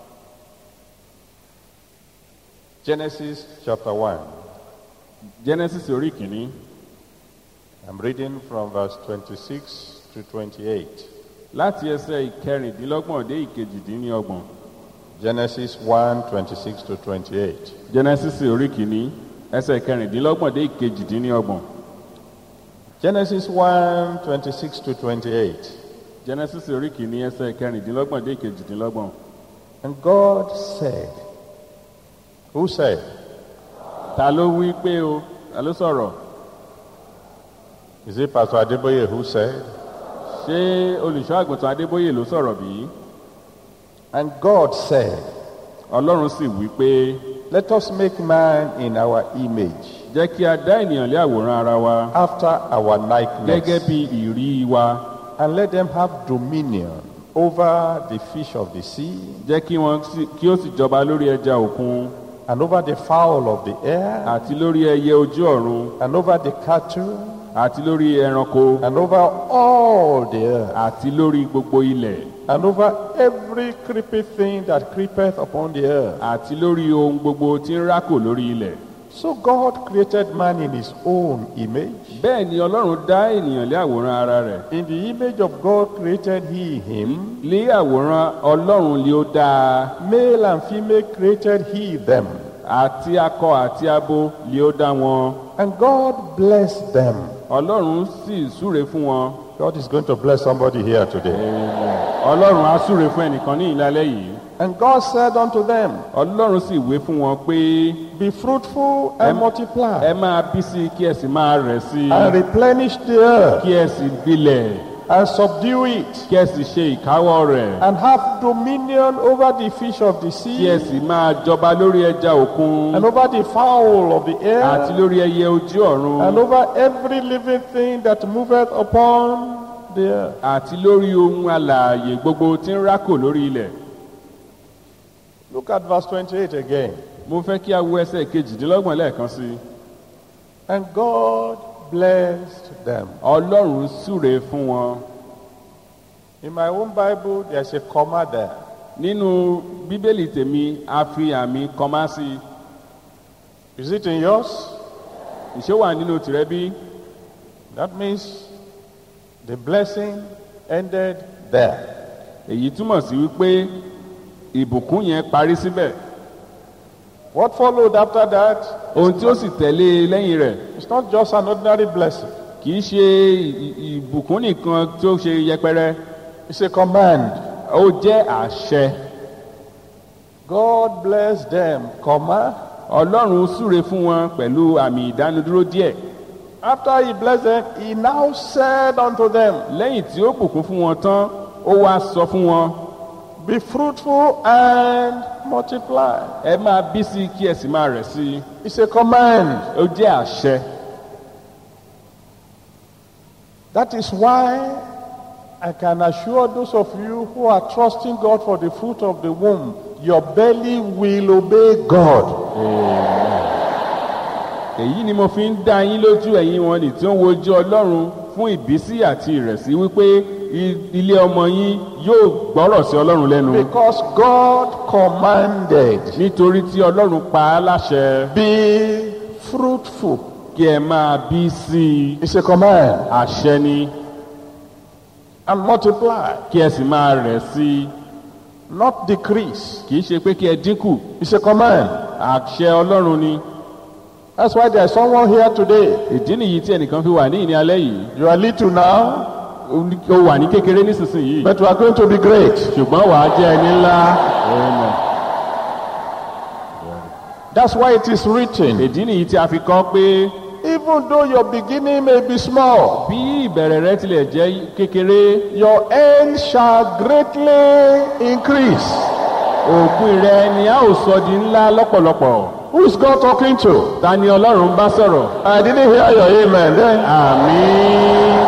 S2: Genesis chapter 1.
S3: genesis orí kìíní
S2: I'm reading from verse 26 to 28.
S3: láti ẹsẹ̀ ìkẹrìndínlọ́gbọ̀n dé ìkejìdínlọ́gbọ̀n
S2: Genesis 1 26 to 28.
S3: genesis orí kìíní ẹsẹ̀ ìkẹrìndínlọ́gbọ̀n dé ìkejìdínlọ́gbọ̀n
S2: Genesis 1 26 to 28.
S3: genesis orí kìíní ẹsẹ̀ ìkẹrìndínlọ́gbọ̀n dé ìkejìdínlọ́gbọ̀n
S2: And God said, Who said?
S3: ta ló wí pé o ta ló sọ̀rọ̀
S2: Is it Pastor Adeboye who said?
S3: ṣé olùṣọ́ àgùntàn adébóyè ló sọ̀rọ̀ bí
S2: And God said,
S3: ọlọ́run sì wí pé
S2: Let us make man in our image,
S3: jẹ́ kí a dá ènìyàn lé àwòrán ara wa
S2: after our
S3: gẹ́gẹ́
S2: likeness,
S3: bí ìrí wa
S2: and let them have dominion over the fish of the sea,
S3: jẹ́ kí wọ́n sì- kí ó sì jọba lórí ẹja òkun
S2: and over the fowl of the air,
S3: àti lórí ẹyẹ ojú ọ̀run
S2: and over the cattle,
S3: àti lórí ẹranko
S2: and over all the earth,
S3: àti lórí gbogbo ilẹ̀
S2: and over every creepy thing that creepeth upon the earth.
S3: àti lórí ohun gbogbo tí ń rákò lórí ilẹ̀.
S2: So God created man in his own image.
S3: bẹ́ẹ̀ ni ọlọ́run dá ènìyàn lé àwòrán ara rẹ̀
S2: In the image of God created he him.
S3: lé àwòrán ọlọ́run lé ó dáa
S2: Male and female created he them.
S3: àti akọ àti abo lé ó dá wọn
S2: And God blessed them.
S3: ọlọ́run sì súre fún wọn
S2: God is going to bless somebody here today.
S3: ọlọ́run á súre fún ẹnìkan ní ìlàlẹ́ yìí
S2: And God said unto them,
S3: ọlọ́run sì wé fún wọn pé
S2: Be fruitful and
S3: Em-
S2: multiply,
S3: ẹ máa bí sí i kí ẹ sì máa rẹ̀ sí i
S2: and replenish the earth,
S3: kí ẹ sì gbilẹ̀
S2: and subdue it,
S3: kí ẹ sì ṣe ìkáwọ́ rẹ̀
S2: and have dominion over the fish of the
S3: kí ẹ
S2: sea,
S3: sì máa jọba lórí ẹja òkun
S2: and over the fowl of the
S3: àti
S2: air,
S3: lórí ẹyẹ ojú ọ̀run
S2: and over every living thing that moveth upon the earth.
S3: àti lórí ohun alààyè gbogbo tí ń rákò lórí ilẹ̀.
S2: Look at verse 28 again.
S3: mo fẹ́ kí a wo ẹsẹ̀ kejìdínlọ́gbọ̀n lẹ́ẹ̀kan sí i.
S2: And God blessed them.
S3: ọlọ́run súre fún wọn.
S2: In my own Bible, there's a comma there.
S3: nínú bíbélì tèmi a fi àmì kọmá sí i.
S2: Is it in yours?
S3: ìṣe wà nínú tìrẹ bí.
S2: That means the blessing ended there.
S3: èyí túmọ̀ sí wípé ìbùkún yẹn parí síbẹ̀.
S2: What followed after that
S3: ohun tí ó sì tẹ̀lé e lẹ́yìn rẹ̀
S2: is not just an ordinary blessing,
S3: kì í ṣe ì- ì- ìbùkún nìkan tí ó ṣe yẹpẹrẹ.
S2: it's a command.
S3: ó jẹ́ àṣẹ.
S2: God bless them, comma.
S3: ọlọ́run súre fún wọn pẹ̀lú àmì ìdánudúró díẹ̀.
S2: After he blessed them, he now said unto them,
S3: lẹ́yìn tí ó bùkún fún wọn tán ó wá sọ fún wọn
S2: Be fruitful and multiply.
S3: ẹ máa bí sí i kí ẹ sì máa rẹ̀ sí i
S2: It's a command.
S3: ó jẹ́ àṣẹ
S2: That is why I can assure those of you who are trusting God for the fruit of the womb, your belly will obey God.
S3: èyí ni mo fi ń dá yín lójú ẹ̀yin wọn nì tí ó ń wojú ọlọ́run fún ìbísí àti ìrẹ̀sí wípé i- ilé ọmọ yín yóò gbọ́rọ̀ sí ọlọ́run lẹ́nu
S2: Because God commanded,
S3: nítorí tí ọlọ́run pa á láṣẹ
S2: be fruitful.
S3: kí ẹ máa bí sí i
S2: It's a command.
S3: àṣẹ ni
S2: And multiply,
S3: kí ẹ sì máa rẹ̀ sí i
S2: not decrease.
S3: kì í ṣe pé kí ẹ dínkù
S2: It's a command.
S3: àṣẹ ọlọ́run ni
S2: That's why there's someone here today.
S3: ìdí nìyí tí ẹnìkan fi wà ní ìní alẹ́ yìí
S2: You are little now,
S3: ó ní- ó wà ní kékeré nísinsìnyí
S2: but you are going to be great.
S3: ṣùgbọ́n wàá jẹ́ ẹni ńlá Amen.
S2: That's why it is written.
S3: ìdí nìyí tí a fi kọ́ pé
S2: Even though your beginning may be small,
S3: bí ìbẹ̀rẹ̀ rẹ tilẹ̀ jẹ́ kékeré
S2: your end shall greatly increase.
S3: òpin rẹ ni a ó sọ di ńlá lọ́pọ̀lọpọ̀
S2: Who is God talking to?
S3: ta ni ọlọ́run bá sọ̀rọ̀
S2: I didn't hear your amen then.
S3: àmín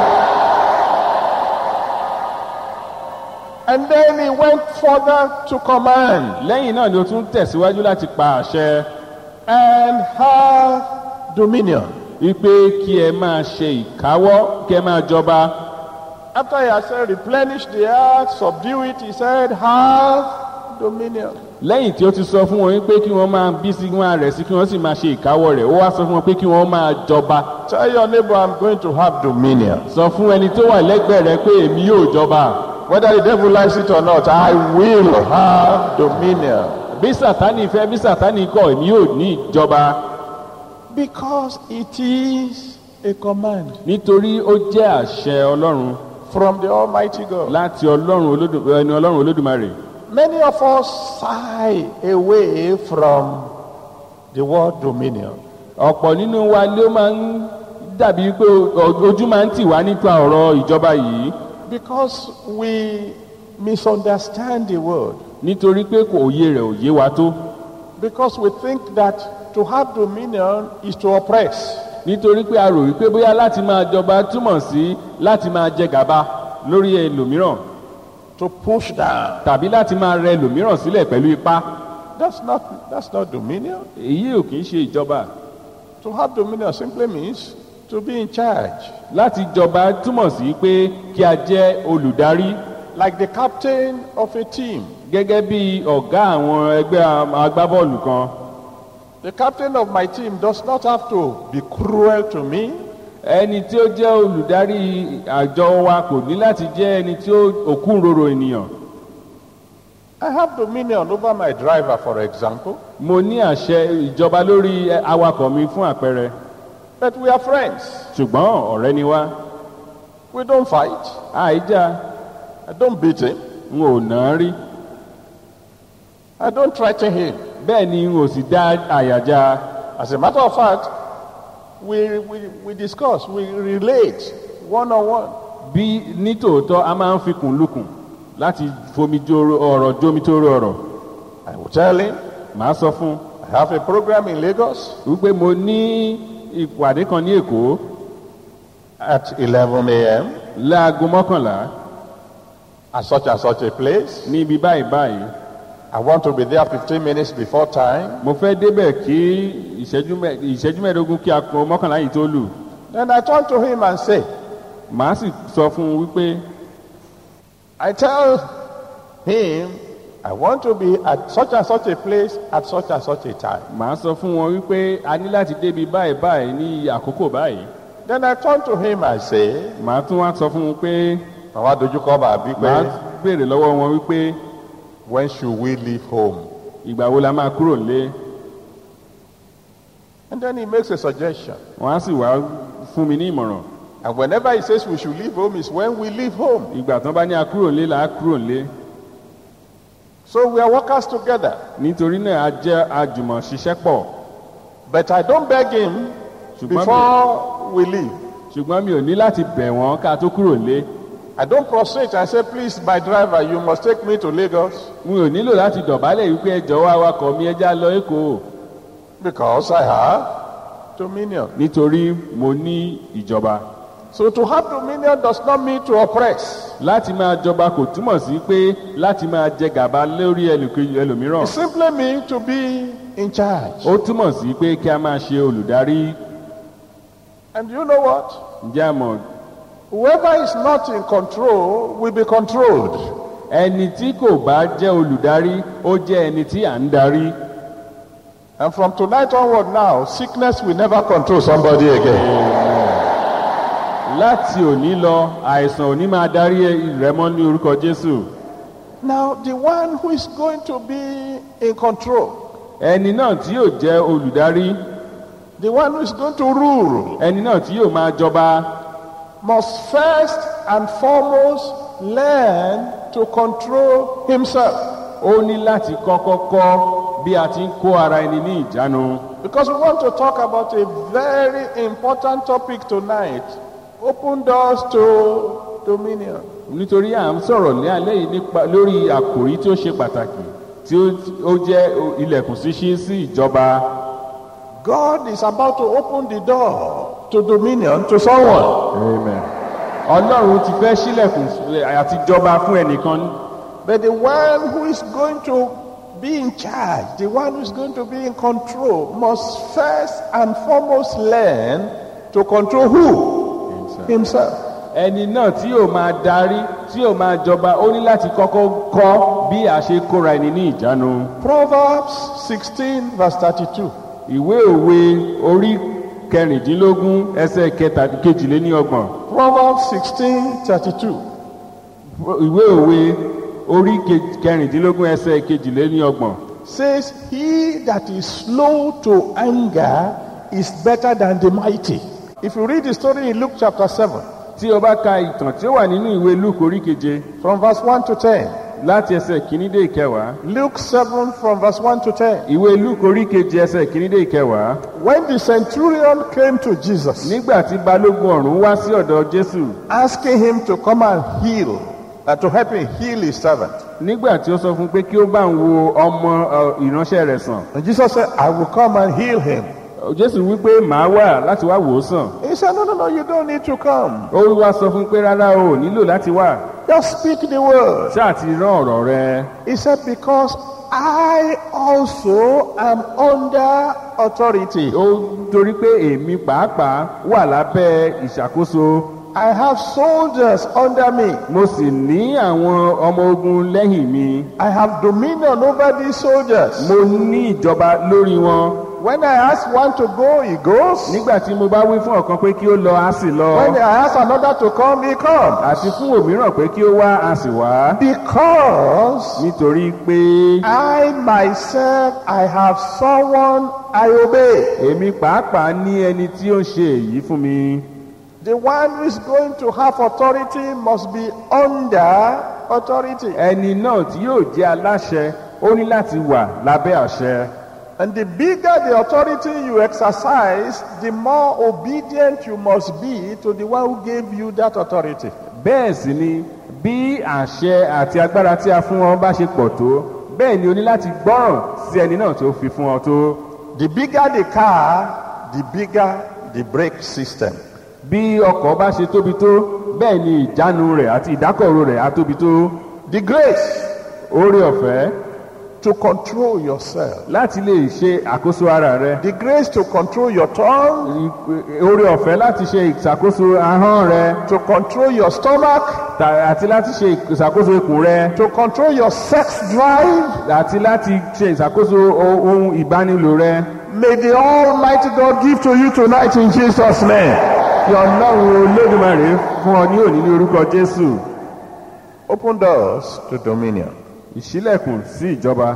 S2: And then he went further to command
S3: lẹ́yìn náà ni o tún tẹ̀síwájú láti pa àṣẹ
S2: and have dominion.
S3: wípé kí ẹ máa ṣe ìkáwọ́ kí ẹ máa jọba
S2: After he had said, replenish the earth, subdue it, he said, have dominion.
S3: lẹ́yìn tí ó ti sọ fún wọn wípé kí wọ́n máa bí sí wọn rẹ̀ sí kí wọ́n sì máa ṣe ìkáwọ́ rẹ̀ ó wá sọ fún wọn pé kí wọ́n máa jọba
S2: Tell your neighbor, I'm going to have dominion.
S3: sọ fún ẹni tó wà lẹ́gbẹ̀ẹ́ rẹ pé èmi yóò jọba
S2: Whether the devil likes it or not, I will have dominion.
S3: bí sàtánì fẹ́ bí sàtánì kọ̀ èmi yóò ní ìjọba
S2: Because it is a command
S3: nítorí ó jẹ́ àṣẹ ọlọ́run
S2: from the Almighty God.
S3: láti ọlọ́run olódù ẹni ọlọ́run olódùmarè
S2: Many of us shy away from the word dominion.
S3: ọ̀pọ̀ nínú wa ló máa ń dàbí pé o- ojú máa ń tì wá nípa ọ̀rọ̀ ìjọba yìí
S2: Because we misunderstand the word.
S3: nítorí pé kò òye rẹ̀ ò yé wa tó
S2: Because we think that to have dominion is to oppress.
S3: nítorí pé a rò wípé bóyá láti máa jọba túmọ̀ sí láti máa jẹ gàba lórí ẹlòmíràn
S2: to push down.
S3: tàbí láti máa rẹ ẹlòmíràn sílẹ̀ pẹ̀lú ipá
S2: That's not that's not dominion.
S3: èyí ò kì í ṣe ìjọba
S2: To have dominion simply means to be in charge.
S3: láti jọba túmọ̀ sí pé kí a jẹ́ olùdarí
S2: Like the captain of a team.
S3: gẹ́gẹ́ bí ọ̀gá àwọn ẹgbẹ́ am- agbábọ́ọ̀lù kan
S2: The captain of my team does not have to be cruel to me.
S3: ẹni tí ó jẹ́ olùdarí àjọ wa kò ní láti jẹ́ ẹni tí ó òkúròrò ènìyàn
S2: I have dominion over my driver, for example,
S3: mo ní àṣẹ ìjọba lórí ẹ- awakọ̀ mi fún àpẹẹrẹ
S2: but we are friends.
S3: ṣùgbọ́n ọ̀rẹ́ ni wá
S2: We don't fight.
S3: àìjà
S2: I don't beat him.
S3: n ò nà án rí
S2: I don't threaten him.
S3: bẹ́ẹ̀ ni n ò sì dá àyàjá
S2: As a matter of fact, we, we, we discuss, we relate one on one.
S3: bí nítòótọ́ a máa ń fikùn lukùn láti fomi joro ọ̀rọ̀ jómi tó rọ ọ̀rọ̀
S2: I will tell him,
S3: màá sọ fún un
S2: I have a program in Lagos
S3: wípé mo ní ìpàdé kan ní èkó
S2: at 11 a.m.
S3: láago mọ́kànlá
S2: at such and such a place.
S3: ní ibi báyìí báyìí
S2: I want to be there 15 minutes before time.
S3: mo fẹ́ débẹ̀ kí ìṣẹ́jú mẹ́- ìṣẹ́jú mẹ́ẹ̀ẹ́dógún kí aago mọ́kànlá yìí tó lù
S2: Then I turn to him and say,
S3: màá sì sọ fún un wípé
S2: I tell him, I want to be at such and such a place at such and such a time.
S3: màá sọ fún wọn wípé a ní láti débi báyìí báyìí ní àkókò báyìí
S2: Then I turn to him and say,
S3: màá tún wá sọ fún un pé
S2: Màá dojúkọ bàbí
S3: màá
S2: pé,
S3: béèrè lọ́wọ́ wọn wípé
S2: when should we leave home?
S3: ìgbà wo la máa kúrò lé
S2: And then he makes a suggestion.
S3: wọn á sì wá fún mi ní ìmọ̀ràn
S2: And whenever he says we should leave home is when we leave home.
S3: ìgbà tán bá ní a kúrò lé là á kúrò lé
S2: So we are workers together.
S3: nítorí náà a jẹ́ àjùmọ̀ ṣiṣẹ́ pọ̀
S2: But I don't beg him
S3: ṣùgbọ́n mi,
S2: before we leave.
S3: ṣùgbọ́n mi ò ní láti bẹ̀ wọ́n ká tó kúrò lé
S2: I don't prostrate and say, please, my driver, you must take me to Lagos
S3: mi ò nílò láti dọ̀bálẹ̀ wípé ẹjọ́ wa awakọ̀ mi ẹja lọ èkó
S2: because I have dominion.
S3: nítorí mo ní ìjọba
S2: So to have dominion does not mean to oppress.
S3: láti máa jọba kò túmọ̀ sí pé láti máa jẹ gàba lórí ẹlòkejì ẹlòmíràn
S2: It simply means to be in charge.
S3: ó túmọ̀ sí pé kí a máa ṣe olùdarí
S2: And you know what?
S3: ǹjẹ́ a mọ̀
S2: Whoever is not in control will be controlled.
S3: ẹni tí kò bá jẹ́ olùdarí ó jẹ́ ẹni tí à ń darí
S2: And from tonight onward now, sickness will never control somebody again.
S3: láti òní lọ àìsàn òní máa darí rẹ mọ́ ní orúkọ jésù
S2: Now, the one who is going to be in control,
S3: ẹni náà tí yóò jẹ́ olùdarí
S2: the one who is going to rule,
S3: ẹni náà tí yóò máa jọba
S2: must first and foremost learn to control himself.
S3: ó ní láti kọ́kọ́ kọ́ bí a ti ń kó ara ẹni ní ìjánu
S2: Because we want to talk about a very important topic tonight open doors to dominion.
S3: nítorí à ń sọ̀rọ̀ ní alẹ́ yìí nípa lórí àkòrí tí ó ṣe pàtàkì tí ó- ó jẹ́ ilẹ̀kùn ṣíṣí sí ìjọba
S2: God is about to open the door to dominion to someone.
S3: Amen. ọlọ́run ti fẹ́ sílẹ̀kùn àti jọba fún ẹnìkan
S2: But the one who is going to be in charge, the one who is going to be in control, must first and foremost learn to control who? Himself.
S3: ẹni náà tí yóò máa darí tí yóò máa jọba ó ní láti kọ́kọ́ kọ́ bí a ṣe kóra ẹni ní ìjánu
S2: Proverbs 16, verse 32.
S3: ìwé òwe orí kẹrìndínlógún ẹsẹ̀ kẹta kejìléníọgbọ̀n
S2: Proverbs 16, 32.
S3: ìwé òwe orí ke- kẹrìndínlógún ẹsẹ̀ kejìléníọgbọ̀n
S2: Says, He that is slow to anger is better than the mighty. If you read the story in Luke chapter 7,
S3: tí o bá ka ìtàn tí ó wà nínú ìwé luke orí keje
S2: from verse 1 to 10,
S3: láti ẹsẹ̀ kìíní dé ìkẹwàá
S2: Luke 7 from verse 1 to 10.
S3: ìwé luke orí keje ẹsẹ̀ kìíní dé ìkẹwàá
S2: When the centurion came to Jesus,
S3: nígbà tí balógun ọ̀rún wá sí ọ̀dọ̀ jésù
S2: asking him to come and heal, uh, to help him heal his servant.
S3: nígbà tí ó sọ fún un pé kí ó bá ń wo ọmọ ọ, ìránṣẹ́ rẹ̀ sàn
S2: And Jesus said, I will come and heal him.
S3: jésù wípé màá wà láti wá wò ó sàn
S2: He said, No, no, no, you don't need to come.
S3: ó wá sọ fún un pé rárá o ò nílò láti wà
S2: Just speak the word.
S3: ṣáà ti rán ọ̀rọ̀ rẹ
S2: He said, Because I also am under authority.
S3: ó torí pé èmi pàápàá wà lábẹ́ ìṣàkóso
S2: I have soldiers under me.
S3: mo sì ní àwọn ọmọ ogun lẹ́yìn mi
S2: I have dominion over these soldiers.
S3: mo ní ìjọba lórí wọn
S2: When I ask one to go, he goes.
S3: nígbà tí mo bá wí fún ọ̀kan pé kí ó lọ á sì lọ
S2: When I ask another to come, he comes.
S3: àti fún òmíràn pé kí ó wá á sì wá
S2: Because
S3: nítorí pé
S2: I myself, I have someone I obey.
S3: èmi pàápàá ní ẹni tí ó ń ṣe èyí fún mi
S2: The one who is going to have authority must be under authority.
S3: ẹni náà tí yóò jẹ́ aláṣẹ ó ní láti wà lábẹ́ àṣẹ
S2: And the bigger the authority you exercise, the more obedient you must be to the one who gave you that authority.
S3: bẹ́ẹ̀ sì ni bí àṣẹ àti agbára tí a fún ọ bá ṣe pọ̀ tó bẹ́ẹ̀ ni o ní láti gbọ́ràn sí ẹni náà tó fi fún ọ tó
S2: The bigger the car, the bigger the brake system.
S3: bí ọkọ̀ bá ṣe tóbi tó bẹ́ẹ̀ ni ìjánu rẹ̀ àti ìdákọ̀ró rẹ̀ á tóbi tó
S2: The grace
S3: oore ọ̀fẹ́
S2: to control yourself.
S3: láti lè ṣe àkóso ara rẹ
S2: The grace to control your tongue,
S3: oore ọ̀fẹ́ láti ṣe ìṣàkóso ahọ́n rẹ
S2: to control your stomach,
S3: ta- àti láti ṣe ìṣàkóso ikùn rẹ
S2: to control your sex drive.
S3: àti láti ṣe ìṣàkóso o- ohun ìbánilò rẹ
S2: May the Almighty God give to you tonight in Jesus' name.
S3: kí ọlọ́run olódùmarè fún ọ ní òní ní orúkọ jésù
S2: Open doors to dominion.
S3: ìṣílẹ̀kùn sí ìjọba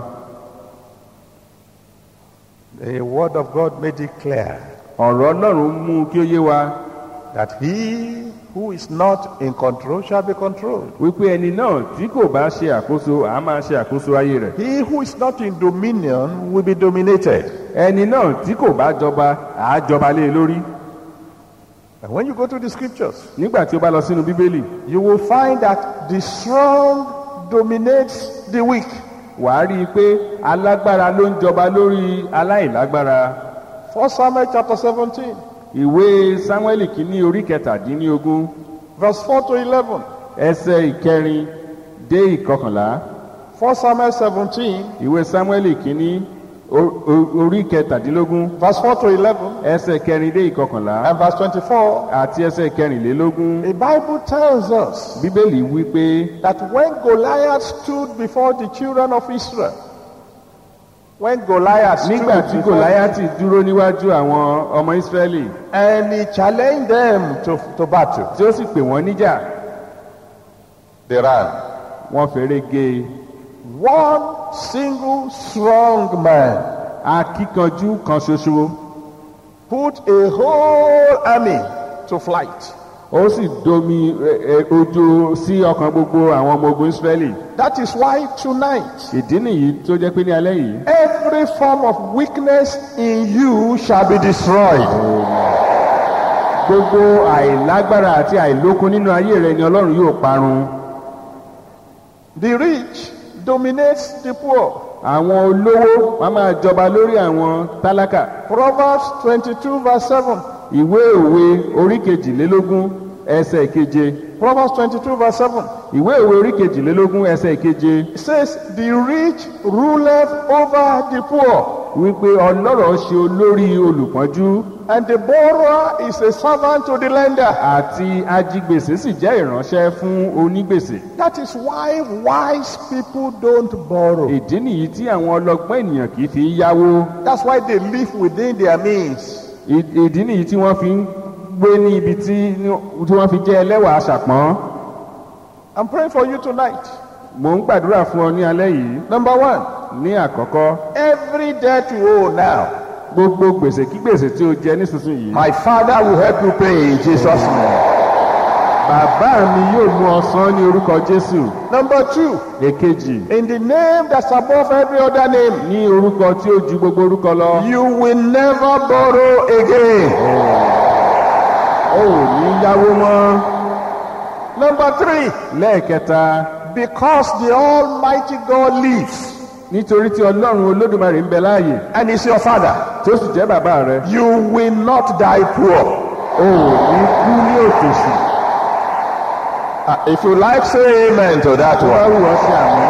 S2: The word of God made it clear
S3: ọ̀rọ̀ ọlọ́run mú kí ó yé wa
S2: that he who is not in control shall be controlled.
S3: wípé ẹni náà tí kò bá ṣe àkóso àá máa ṣe àkóso ayé rẹ̀
S2: He who is not in dominion will be dominated.
S3: ẹni náà tí kò bá jọba àá jọba lé e lórí
S2: And when you go to the scriptures,
S3: nígbà tí ó bá lọ sínú bíbélì
S2: you will find that the strong dominates the weak.
S3: wàá rí i pé alágbára ló ń jọba lórí aláìlágbára
S2: 1 Samuel chapter 17,
S3: ìwé sámúẹ́lì kìíní orí kẹtàdínlógún
S2: verse 4 to 11.
S3: ẹsẹ̀ ìkẹrin dé ìkọkànlá
S2: 1 Samuel 17,
S3: ìwé sámúẹ́lì kìíní o- o- orí kẹtàdínlógún
S2: verse 4 to 11,
S3: ẹsẹ̀ kẹrin dé ìkọkànlá
S2: and verse 24.
S3: àti ẹsẹ̀ kẹrìnlélógún
S2: The Bible tells us
S3: bíbélì wí pé
S2: that when Goliath stood before the children of Israel, when Goliath stood
S3: nígbà tí
S2: before
S3: gòláyàtì dúró níwájú àwọn ọmọ ísírẹ́lì
S2: and he challenged them to, to battle,
S3: tí ó sì pè wọ́n níjà
S2: they ran.
S3: wọ́n fèrè gé e
S2: One single strong man
S3: akíkanjú kan ṣoṣo
S2: put a whole army to flight.
S3: ó sì domi ẹ, ẹ, ojo sí ọkàn gbogbo àwọn ọmọ ogun ísírẹ́lì
S2: That is why tonight
S3: ìdí nìyí tó jẹ́ pé ní alẹ́ yìí
S2: every form of weakness in you shall be destroyed.
S3: gbogbo àìlágbára àti àìlókun nínú ayé rẹ ni ọlọ́run yóò parun
S2: The rich dominates the poor.
S3: àwọn olówó wọn máa jọba lórí àwọn tálákà
S2: Proverbs 22 verse 7.
S3: ìwé òwe orí kejìlélógún ẹsẹ̀ keje
S2: Proverbs 22 verse 7.
S3: ìwé òwe orí kejìlélógún ẹsẹ̀ keje
S2: It says, The rich ruleth over the poor,
S3: wípé ọlọ́rọ̀ ṣe olórí olùpọ́njú
S2: and the borrower is a servant to the lender.
S3: àti ajigbèsè sì jẹ́ ìránṣẹ́ fún onígbèsè
S2: That is why wise people don't borrow.
S3: ìdí nìyí tí àwọn ọlọ́gbọ́n ènìyàn kì í fi yáwó
S2: That's why they live within their means.
S3: Ì- ìdí nìyí tí wọ́n fi ń gbé ní ibi tí tí wọ́n fi jẹ́ ẹlẹ́wà aṣàpọ́n
S2: I'm praying for you tonight.
S3: mò ń gbàdúrà fún ọ ní alẹ́ yìí
S2: Number one,
S3: ní àkọ́kọ́
S2: every debt you owe now,
S3: gbogbo gbèsè kí gbèsè tí o jẹ nísinsìnyí
S2: my father will help you pay in Jesus' name.
S3: bàbá mi yóò mú ọ san ní orúkọ jésù
S2: Number two,
S3: èkejì
S2: in the name that's above every other name,
S3: ní orúkọ tí ó ju gbogbo orúkọ lọ
S2: you will never borrow again.
S3: ó ò ní yáwó mọ́
S2: Number three,
S3: lẹ́ẹ̀kẹta
S2: because the Almighty God lives
S3: nítorí tí ọlọ́run olódùmarè ń bẹ láàyè
S2: and is your Father,
S3: tó sì jẹ́ bàbá rẹ
S2: you will not die poor.
S3: ó ò ní kú ní òtòṣì
S2: Uh, if you like, say amen to that
S3: tó bá
S2: one.
S3: wù ọ́ sí àmì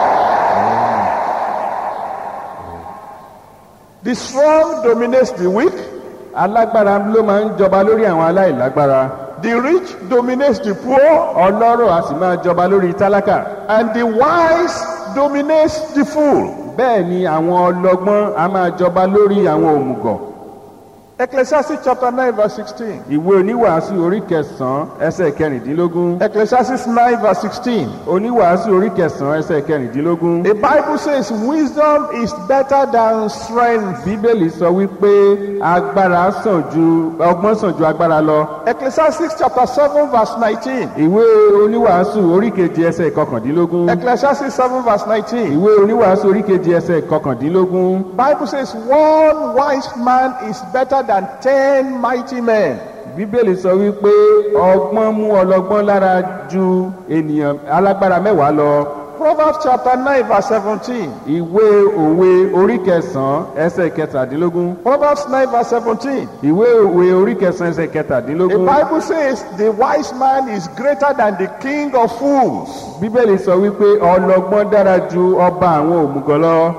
S2: The strong dominates the weak,
S3: alágbára ló máa ń jọba lórí àwọn aláìlágbára
S2: the rich dominates the poor,
S3: ọlọ́rọ̀ a sì máa jọba lórí tálákà
S2: and the wise dominates the fool.
S3: bẹ́ẹ̀ ni àwọn ọlọ́gbọ́n a máa jọba lórí àwọn òmùgọ̀
S2: Ecclesiastes chapter 9, verse 16.
S3: ìwé oníwàásù orí kẹsàn-án ẹsẹ̀ kẹrìndínlógún
S2: Ecclesiastes 9, verse 16.
S3: oníwàásù orí kẹsàn-án ẹsẹ̀ kẹrìndínlógún
S2: The Bible says wisdom is better than strength.
S3: bíbélì sọ wípé agbára sàn ju ọgbọ́n sàn ju agbára lọ
S2: Ecclesiastes chapter 7, verse 19.
S3: ìwé oníwàásù orí keje ẹsẹ̀ kọkàndínlógún
S2: Ecclesiastes 7, verse 19.
S3: ìwé oníwàásù orí keje ẹsẹ̀ kọkàndínlógún
S2: Bible says one wise man is better than ten mighty men.
S3: bíbélì sọ wípé ọgbọ́n mú ọlọ́gbọ́n lára ju ènìyàn alágbára mẹ́wàá lọ
S2: Proverbs chapter 9, verse 17.
S3: ìwé òwe orí kẹsàn-án ẹsẹ̀ kẹtàdínlógún
S2: Proverbs 9, verse 17.
S3: ìwé òwe orí kẹsàn-án ẹsẹ̀
S2: The
S3: kẹtàdínlógún
S2: Bible says the wise man is greater than the king of fools.
S3: bíbélì sọ wípé ọlọ́gbọ́n dára ju ọba àwọn òmùgọ̀ lọ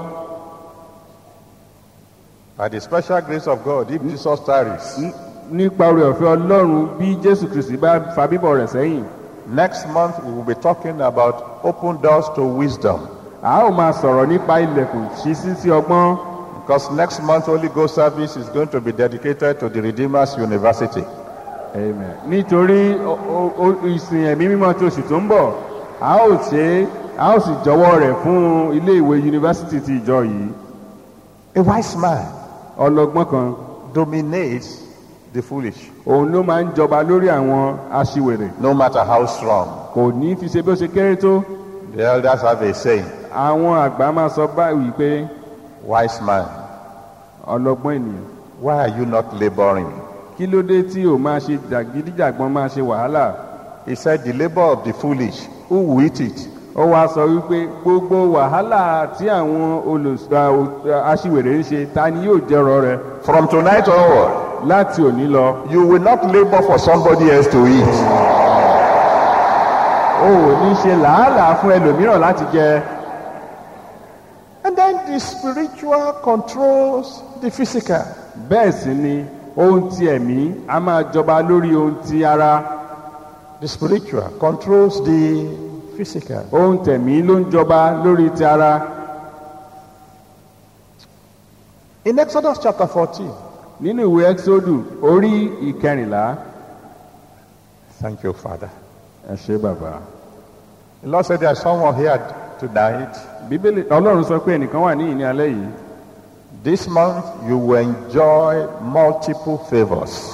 S2: By the special grace of God, if Jesus tarries,
S3: N- nípa oore ọ̀fẹ́ ọlọ́run bí jésù kristi bá fa bíbọ̀ rẹ̀ sẹ́yìn
S2: next month we will be talking about open doors to wisdom.
S3: a ó máa sọ̀rọ̀ nípa ilẹ̀kùn ṣíṣí sí ọgbọ́n
S2: Because next month Holy Ghost service is going to be dedicated to the Redeemers University.
S3: Amen. nítorí o- o- o- ìsìn ẹ̀mí mímọ́ tí oṣù tó ń bọ̀ a ó ṣe é a ó sì jọwọ́ rẹ̀ fún ilé ìwé yunifásitì ti ìjọ yìí
S2: A wise man
S3: ọlọ́gbọ́n kan
S2: dominates the foolish,
S3: òun ló máa ń jọba lórí àwọn aṣiwèrè
S2: no matter how strong.
S3: kò ní fi ṣe bí ó ṣe kéré tó
S2: The elders have a saying,
S3: àwọn àgbà máa sọ báyìí pé
S2: wise man,
S3: ọlọ́gbọ́n ènìyàn
S2: why are you not laboring?
S3: kí ló dé tí ò máa ṣe jàgídíjàgbọ́n máa ṣe wàhálà
S2: He said, the labor of the foolish, who will eat it?
S3: ó wá sọ wípé gbogbo wàhálà tí àwọn olùs- à, ò- aṣiwèrè ń ṣe ta ni yóò jẹrọ rẹ
S2: From tonight onward,
S3: láti òní lọ
S2: you will not labor for somebody else to eat.
S3: o ò ní ṣe làálàá fún ẹlòmíràn láti jẹ
S2: And then the spiritual controls the physical.
S3: bẹ́ẹ̀ sì ni ohun ti ẹ̀mí a máa jọba lórí ohun ti ara
S2: The spiritual controls the physical.
S3: ohun tẹ̀mí ló ń jọba lórí ti ara
S2: In Exodus chapter 14,
S3: nínú ìwé exodu orí ìkẹrìnlá
S2: thank you, Father.
S3: ẹ ṣe bàbá
S2: The Lord said there's someone here tonight.
S3: bíbélì ọlọ́run sọ pé ẹnìkan wà ní ìní alẹ́ yìí
S2: This month you will enjoy multiple favors.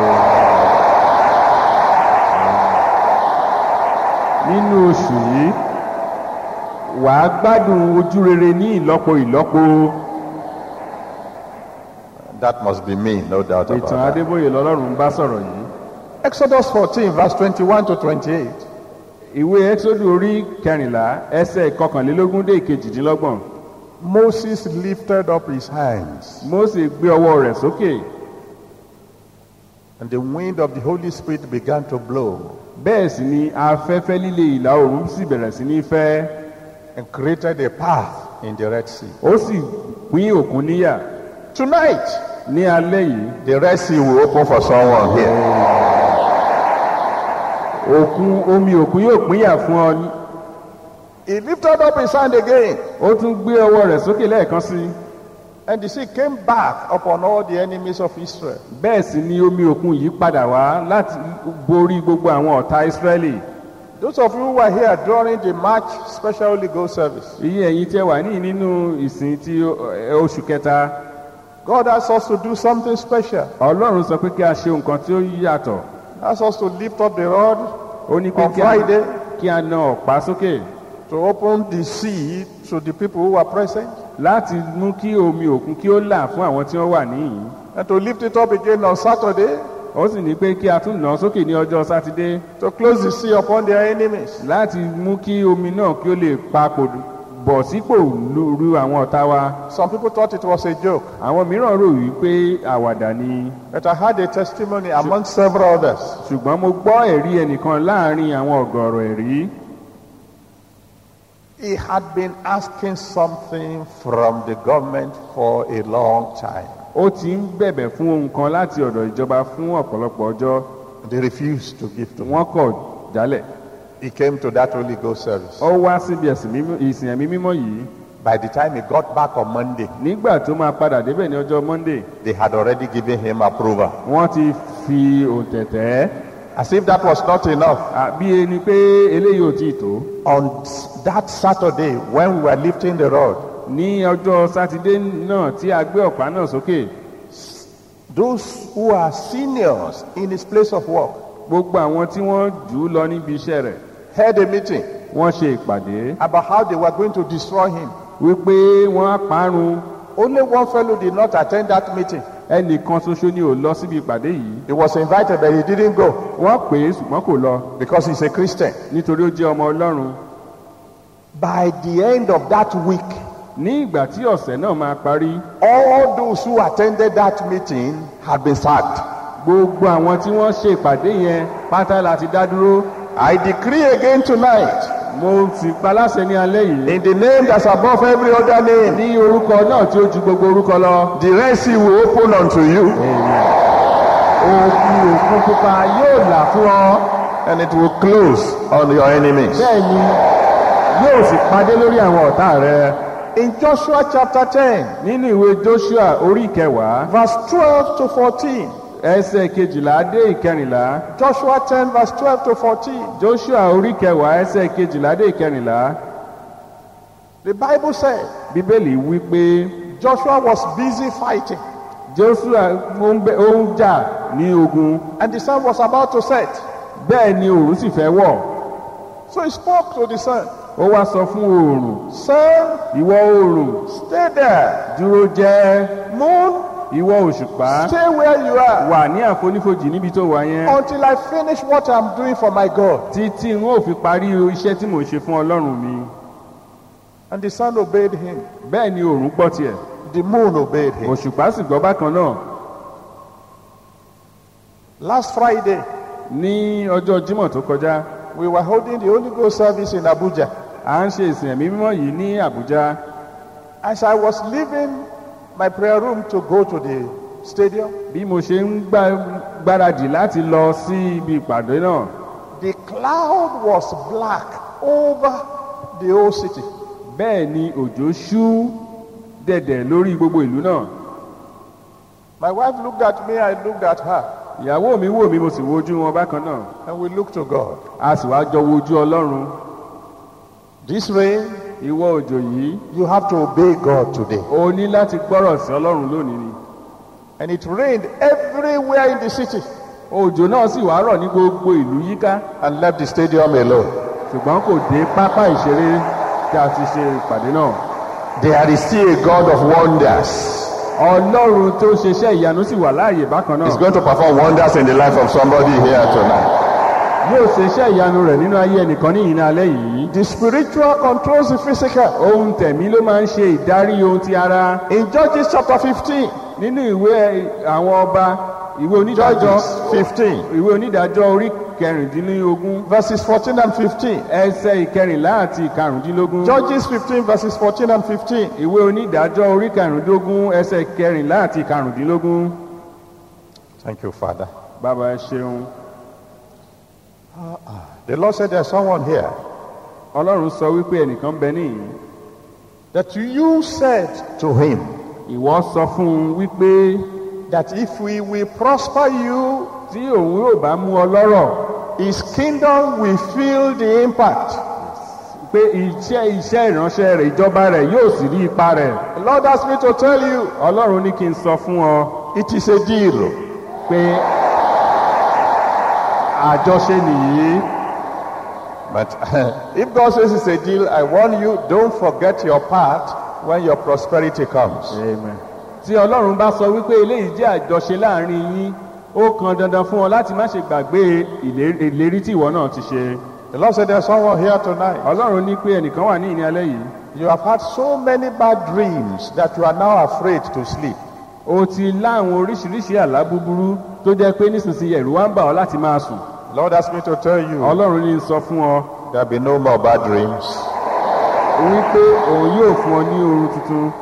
S3: nínú oṣù yìí wàá gbádùn ojú rere ní ìlọ́po ìlọ́po
S2: That must be me, no doubt about
S3: ìtàn
S2: that.
S3: adébóyè lọ́lọ́run ń bá sọ̀rọ̀ yìí
S2: Exodus 14, verse 21 to 28.
S3: ìwé exodu orí kẹrìnlá ẹsẹ̀ kọkànlélógún dé ìkejìdínlọ́gbọ̀n
S2: Moses lifted up his hands,
S3: mósè gbé ọwọ́ rẹ̀ sókè
S2: and the wind of the Holy Spirit began to blow
S3: bẹ́ẹ̀ sì ni afẹ́fẹ́ líle ìlà oòrùn sì bẹ̀rẹ̀ sí ní fẹ́
S2: and created a path in the Red Sea.
S3: ó sì pín òkun níyà
S2: Tonight,
S3: ní alẹ́ yìí
S2: the Red Sea will open for someone here.
S3: òkun omi òkun yóò pínyà fún ọ ní-
S2: He lifted up his hand again,
S3: ó tún gbé ọwọ́ rẹ̀ sókè lẹ́ẹ̀kan sí i
S2: and the sea came back upon all the enemies of Israel.
S3: bẹ́ẹ̀ sì ni omi òkun yìí padà wá láti borí gbogbo àwọn ọ̀tá ìsírẹ́lì
S2: Those of you who were here during the March Special Holy Ghost service,
S3: iye ẹ̀yin tí ẹ wà ní nínú ìsìn ti ó- oṣù kẹta
S2: God asked us to do something special.
S3: ọlọ́run sọ pé kí a ṣe nǹkan tí ó yàtọ̀
S2: He asked us to lift up the rod
S3: ó ní pé
S2: on
S3: kí a-
S2: Friday
S3: kí a na ọ̀pá sókè
S2: to open the sea to the people who were present
S3: láti mú kí omi òkun kí ó là fún àwọn tí wọ́n wà níyìn
S2: and to lift it up again on Saturday
S3: ó sì ní pé kí a tún nà án sókè ní ọjọ́ sátidé
S2: to close the sea upon their enemies.
S3: láti mú kí omi náà kí ó lè papò bọ̀ sípò lóru àwọn ọ̀tá wa
S2: Some people thought it was a joke,
S3: àwọn mìíràn rò wípé àwàdà ni
S2: but I had a testimony among several others.
S3: ṣùgbọ́n mo gbọ́ ẹ̀rí ẹnìkan láàrin àwọn ọ̀gọ̀rọ̀ ẹ̀rí
S2: He had been asking something from the government for a long time.
S3: ó ti ń bẹ̀bẹ̀ fún ohun kan láti ọ̀dọ̀ ìjọba fún ọ̀pọ̀lọpọ̀ ọjọ́
S2: They refused to give to him.
S3: wọ́n kọ̀ jálẹ̀
S2: He came to that Holy Ghost service.
S3: ó wá síbi ẹ̀sìn mímọ́- ìsìn ẹ̀mí mímọ́ yìí
S2: By the time he got back on Monday,
S3: nígbà tó máa padà débẹ̀ ní ọjọ́ monday
S2: they had already given him approval.
S3: wọ́n ti fi òǹtẹ̀tẹ̀
S2: As if that was not enough.
S3: bí ẹni pé eléyìí ò tí ì tó
S2: On that Saturday, when we were lifting the rod,
S3: ní ọjọ́ sátidé náà tí a gbé ọ̀pá náà sókè
S2: those who are seniors in his place of work
S3: gbogbo àwọn tí wọ́n jù ú lọ níbi iṣẹ́ rẹ̀
S2: held a meeting
S3: wọ́n ṣe ìpàdé
S2: about how they were going to destroy him.
S3: wípé wọ́n á parun
S2: Only one fellow did not attend that meeting.
S3: ẹnìkan ṣoṣo ni ò lọ síbi ìpàdé yìí
S2: He was invited, but he didn't go
S3: wọ́n pè é ṣùgbọ́n kò lọ
S2: because he's a Christian.
S3: nítorí ó jẹ́ ọmọ ọlọ́run
S2: By the end of that week,
S3: ní ìgbà tí ọ̀sẹ̀ náà máa parí
S2: all those who attended that meeting had been sacked.
S3: gbogbo àwọn tí wọ́n ṣe ìpàdé yẹn pátá láti dá dúró
S2: I decree again tonight,
S3: mo sì paláṣẹ ní alẹ́ yìí
S2: in the name that's above every other name,
S3: ní orúkọ náà tí ó ju gbogbo orúkọ lọ
S2: the Red Sea will open unto you
S3: òkú òkun pupa yóò là fún ọ
S2: and it will close on your enemies.
S3: bẹ́ẹ̀ ni yóò sì padé lórí àwọn ọ̀tá rẹ
S2: In Joshua chapter 10,
S3: nínú ìwé joshua orí ìkẹwàá
S2: verse 12 to 14,
S3: ẹsẹ̀ kejìlá dé ìkẹrìnlá
S2: Joshua 10, verse 12 to 14,
S3: joshua orí ìkẹwàá ẹsẹ̀ kejìlá dé ìkẹrìnlá
S2: the Bible said
S3: bíbélì wí pé
S2: Joshua was busy fighting
S3: joshua ó ń bẹ- ó ń jà ní ogun
S2: and the sun was about to set.
S3: bẹ́ẹ̀ ni òòrùn sì fẹ́ wọ̀
S2: So he spoke to the sun,
S3: ó wá sọ fún oòrùn
S2: Sun,
S3: ìwọ oòrùn
S2: stay there.
S3: dúró jẹ́
S2: Moon,
S3: ìwọ òṣùpá
S2: stay where you are
S3: wà ní àfonífojì níbi tó wà yẹn
S2: until I finish what I'm doing for my God.
S3: títí n ó fi parí iṣẹ́ tí mò ń ṣe fún ọlọ́run mi
S2: And the sun obeyed him.
S3: bẹ́ẹ̀ ni òòrùn gbọ́ tiẹ̀
S2: The moon obeyed him.
S3: òṣùpá sì gbọ́ bákan náà
S2: Last Friday,
S3: ní ọjọ́ jímọ̀ tó kọjá
S2: we were holding the Holy Ghost service in Abuja.
S3: à ń ṣe ìsìn ẹ̀mí mímọ́ yìí ní àbújá
S2: As I was leaving my prayer room to go to the stadium,
S3: bí mo ṣe ń gbá- gbáradì láti lọ sí ibi ìpàdé náà
S2: the cloud was black over the whole city.
S3: bẹ́ẹ̀ ni òjò ṣú dẹ̀dẹ̀ lórí gbogbo ìlú náà
S2: My wife looked at me, I looked at her,
S3: ìyàwó mi wò mí mo sì wojú wọn bákan náà
S2: and we looked to God.
S3: a sì wá jọ wojú ọlọ́run
S2: This rain,
S3: ìwọ òjò yìí
S2: you have to obey God today.
S3: o ní láti gbọ́rọ̀ sí ọlọ́run lónìí ni
S2: And it rained everywhere in the city
S3: òjò náà sì wá rọ̀ ní gbogbo ìlú yíká
S2: and left the stadium alone.
S3: ṣùgbọ́n kò dé pápá ìṣeré tí a ti ṣe ìpàdé náà
S2: There is still a God of wonders.
S3: ọlọ́run tó ṣeṣẹ́ ìyanu sì wà láàyè bákan
S2: He's
S3: náà
S2: going to perform wonders in the life of somebody here tonight.
S3: yóò ṣeṣẹ́ ìyanu rẹ̀ nínú ayé ẹnìkan ní ìyìn alẹ́ yìí
S2: The spiritual controls the physical.
S3: ohun tẹ̀mí ló máa ń ṣe ìdarí ohun ti ara
S2: In Judges chapter 15,
S3: nínú ìwé àwọn ọba ìwé onídàájọ́
S2: Judges 15,
S3: ìwé onídàájọ́ orí kẹrìndínlógún
S2: verses 14 and 15.
S3: ẹsẹ̀ ìkẹrìnlá àti ìkarùndínlógún
S2: Judges 15, verses 14 and 15.
S3: ìwé onídàájọ́ orí kẹrìndínlógún ẹsẹ̀ ìkẹrìnlá àti ìkarùndínlógún
S2: Thank you, Father.
S3: bàbá ẹ ṣeun
S2: The Lord said there's someone here
S3: ọlọ́run sọ wípé ẹnìkan bẹ níyìn
S2: that you said to him
S3: ìwọ sọ fún un wípé
S2: that if we will prosper you,
S3: tí òun yóò bá mú ọ lọ́rọ̀
S2: his kingdom will feel the impact.
S3: pé iṣẹ́ iṣẹ́ ìránṣẹ́ rẹ̀ ìjọba rẹ̀ yóò sì rí ipa rẹ̀
S2: The Lord asked me to tell you
S3: ọlọ́run ní kí n sọ fún ọ
S2: it is a deal.
S3: pé àjọṣe nìyí
S2: But if God says it's a deal, I warn you, don't forget your part when your prosperity comes.
S3: Amen. tí ọlọ́run bá sọ wípé eléyìí jẹ́ àjọṣe láàrin yín ó kan dandan fún ọ láti má ṣe gbàgbé ìlé- ìlérí tí ìwọ náà ti ṣe
S2: The Lord said there's someone here tonight.
S3: ọlọ́run ní pé ẹnìkan wà ní ìní alẹ́ yìí
S2: You have had so many bad dreams that you are now afraid to sleep.
S3: o ti láwọn oríṣiríṣi àlá búburú tó jẹ́ pé nísinsìnyí ẹ̀rù wá ń bà ọ́ láti máa sùn
S2: Lord asked me to tell you
S3: ọlọ́run ní sọ fún ọ
S2: there'll be no more bad dreams.
S3: wípé òun yóò fún ọ ní oorun tuntun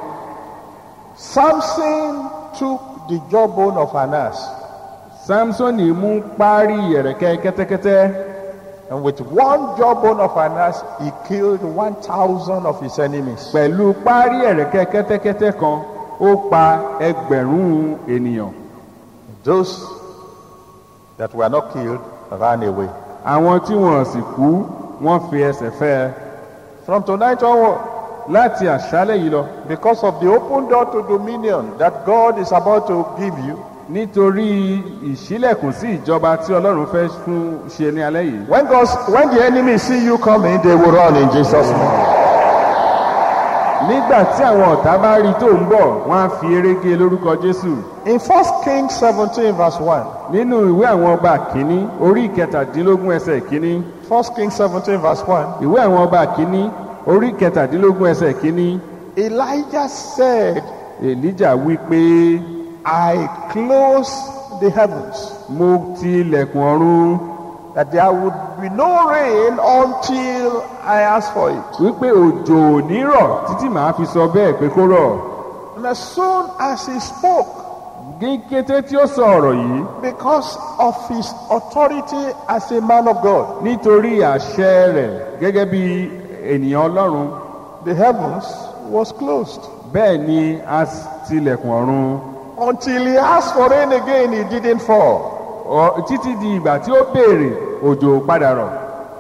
S2: Samson took the jawbone of an ass,
S3: samsoni mú párí ẹ̀rẹ̀kẹ́ kẹ́tẹ́kẹ́tẹ́
S2: and with one jawbone of an ass, he killed 1,000 of his enemies.
S3: pẹ̀lú párí ẹ̀rẹ̀kẹ́ kẹ́tẹ́kẹ́tẹ́ kan ó pa ẹgbẹ̀rún ènìyàn
S2: Those that were not killed ran away.
S3: àwọn tí wọn sì kú wọn fi ẹsẹ̀ fẹ́ ẹ
S2: From tonight onward,
S3: láti àṣálẹ̀ yìí lọ
S2: because of the open door to dominion that God is about to give you,
S3: nítorí ìṣílẹ̀kùn sí ìjọba tí ọlọ́run fẹ́ fún ṣe ní alẹ́ yìí
S2: when, God, when the enemy see you coming, they will run in Jesus' name.
S3: nígbà tí àwọn ọ̀tá bá rí tó ń bọ̀ wọ́n á fi eré gé lórúkọ jésù
S2: In 1 Kings 17, verse 1,
S3: nínú ìwé àwọn ọba kìíní orí ìkẹtàdínlógún ẹsẹ̀ kìíní
S2: 1 Kings 17, verse 1,
S3: ìwé àwọn ọba kìíní orí ìkẹtàdínlógún ẹsẹ̀ kìíní
S2: Elijah said,
S3: èlíjà wí pé
S2: I close the heavens,
S3: mo ti ilẹ̀kùn ọ̀run
S2: that there would be no rain until I ask for it.
S3: wípé òjò ò ní rọ̀ títí màá fi sọ bẹ́ẹ̀ pé kó rọ̀
S2: And as soon as he spoke,
S3: ní kété tí ó sọ ọ̀rọ̀ yìí
S2: because of his authority as a man of God,
S3: nítorí àṣẹ rẹ̀ gẹ́gẹ́ bí ènìyàn ọlọ́run
S2: the heavens was closed.
S3: bẹ́ẹ̀ ni a tilẹ̀kùn ọ̀run
S2: Until he asked for rain again, it didn't fall.
S3: Ọ- títí di ìgbà tí ó béèrè òjò padà rọ̀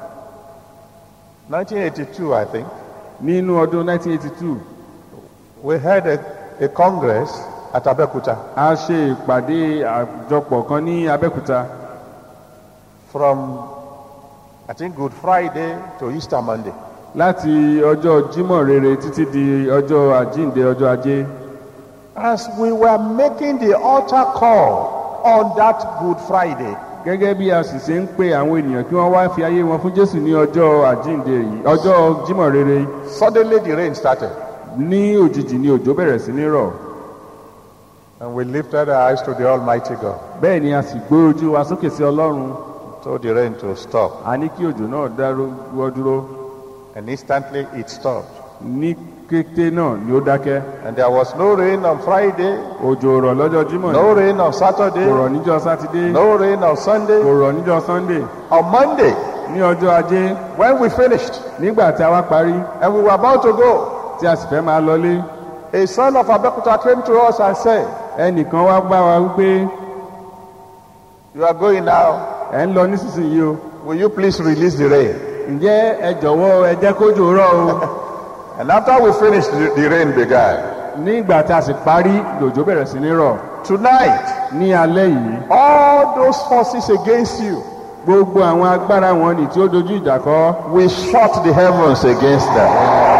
S2: 1982, I think,
S3: nínú ọdún 1982
S2: we had a, a congress at Abeokuta
S3: a ṣe ìpàdé àjọpọ̀ kan ní abẹ́òkúta
S2: from, I think, Good Friday to Easter Monday.
S3: láti ọjọ́ jímọ̀ rere títí di ọjọ́ àjíǹde ọjọ́ ajé
S2: As we were making the altar call on that Good Friday,
S3: gẹ́gẹ́ bí a sì ṣe ń pe àwọn ènìyàn kí wọ́n wá fi ayé wọn fún jésù ní ọjọ́ àjíǹde yìí ọjọ́ jímọ̀ rere
S2: suddenly the rain started.
S3: ní òjijì ni òjò bẹ̀rẹ̀ sí ní rọ̀
S2: And we lifted our eyes to the Almighty God,
S3: bẹ́ẹ̀ ni a sì gbé ojú wa sókè sí ọlọ́run
S2: told the rain to stop.
S3: a ní kí òjò náà dáwọ́ dúró
S2: And instantly it stopped.
S3: ní kété náà ni ó dákẹ́
S2: And there was no rain on Friday,
S3: òjò rọ̀ lọ́jọ́ jímọ̀
S2: no
S3: ni
S2: rain on
S3: kò
S2: Saturday,
S3: rọ̀ níjọ́ sátidé
S2: no rain on Sunday.
S3: kò rọ̀ níjọ́ sunday
S2: On Monday,
S3: ní ọjọ́ ajé
S2: when we finished
S3: nígbà tí a wá parí
S2: and we were about to go,
S3: tí a sì fẹ́ máa lọlé
S2: a son of Abekuta came to us and said,
S3: ẹnìkan wá bá wa wípé
S2: You are going now.
S3: ẹ̀ ń lọ nísinsìnyí o
S2: Will you please release the rain?
S3: ǹjẹ́ ẹ jọ̀wọ́ ẹ jẹ́ kójò rọ̀ o
S2: And after we finished, the, the rain began.
S3: nígbà tí a sì parí lòjò bẹ̀rẹ̀ sí ní rọ̀
S2: Tonight,
S3: ní alẹ́ yìí
S2: all those forces against you,
S3: gbogbo àwọn agbára wọn ni tí ó dojú ìjà kọ
S2: we shut the heavens against them.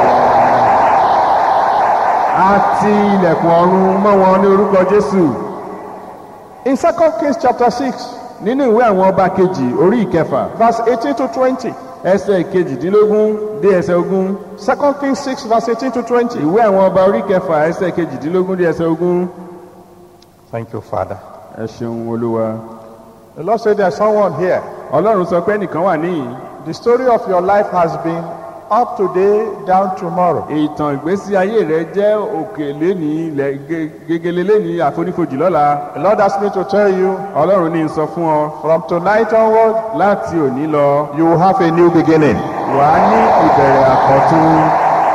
S3: á ti ilẹ̀kùn ọ̀run mọ́ wọn ní orúkọ jésù
S2: In 2 Kings chapter 6,
S3: nínú ìwé àwọn ọba kejì orí ìkẹfà
S2: verse 18 to 20.
S3: ẹsẹ̀ kejìdínlógún dé ẹsẹ̀ ogún
S2: 2 Kings 6, verse 18 to 20.
S3: ìwé àwọn ọba orí kẹfà ẹsẹ̀ kejìdínlógún dé ẹsẹ̀ ogún
S2: Thank you, Father.
S3: ẹ ṣeun olúwa
S2: The Lord said there's someone here.
S3: ọlọ́run sọ pé ẹnìkan wà níyìn
S2: The story of your life has been up today, down tomorrow.
S3: ìtàn ìgbésí ayé rẹ jẹ́ òkè léni ilẹ̀ ge- gegele léni àfonífojì lọ́la
S2: The Lord asked me to tell you
S3: ọlọ́run ní í sọ fún ọ
S2: from tonight onward,
S3: láti òní lọ
S2: you will have a new beginning.
S3: wà á ní ìbẹ̀rẹ̀ àkọ́tún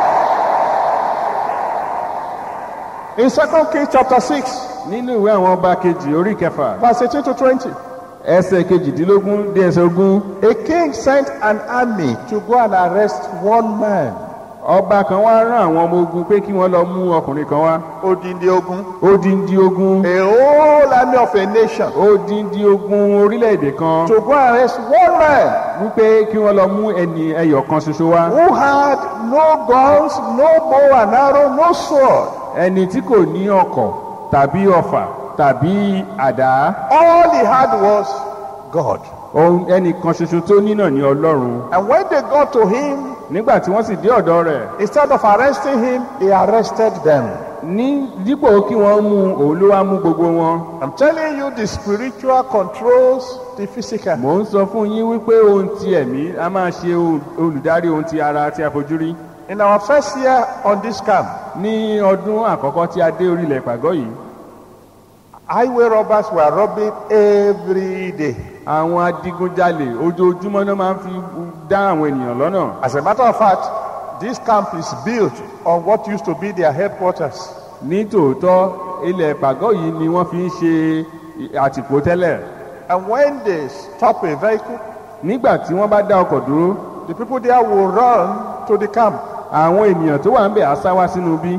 S2: In 2 Kings chapter 6,
S3: nínú ìwé àwọn ọba kejì orí kẹfà
S2: verse 18 to 20.
S3: ẹsẹ̀ kejìdínlógún dé ẹsẹ̀ ogún
S2: A king sent an army to go and arrest one man.
S3: ọba kan wá rán àwọn ọmọ ogun pé kí wọ́n lọ mú ọkùnrin kan wá
S2: Odindi ogun.
S3: odindi ogun
S2: A whole army of a nation
S3: odindi ogun orílẹ̀-èdè kan
S2: to go and arrest one man
S3: wípé kí wọ́n lọ mú ẹni ẹyọ kan ṣoṣo wá
S2: who had no guns, no bow and arrow, no sword.
S3: ẹni tí kò ní ọkọ̀ tàbí ọfà tàbí àdá
S2: All he had was God.
S3: ohun ẹnì kan ṣoṣo tó ní náà ní ọlọ́run
S2: And when they got to him,
S3: nígbà tí wọ́n sì dé ọ̀dọ̀ rẹ̀
S2: instead of arresting him, he arrested them.
S3: ní dípò kí wọ́n mú un, òun ló wá mú gbogbo wọn
S2: I'm telling you, the spiritual controls the physical.
S3: mò ń sọ fún yín wípé ohun ti ẹ̀mí a máa ṣe ohun- olùdarí ohun ti ara tí a fojú rí
S2: In our first year on this camp,
S3: ní ọdún àkọ́kọ́ tí a dé orílẹ̀ ìpàgọ́ yìí
S2: highway robbers were robbing every day.
S3: àwọn adigunjalè ojoojúmọ́ náà máa ń fi dá àwọn ènìyàn lọ́nà
S2: As a matter of fact, this camp is built on what used to be their headquarters.
S3: ní tòótọ́ ilẹ̀ ìpàgọ́ yìí ni wọ́n fi ń ṣe àtìpó tẹ́lẹ̀
S2: And when they stop a vehicle,
S3: nígbà tí wọ́n bá dá ọkọ̀ dúró
S2: the people there will run to the camp.
S3: àwọn ènìyàn tó wà ń bẹ̀ á sá wá sínú bí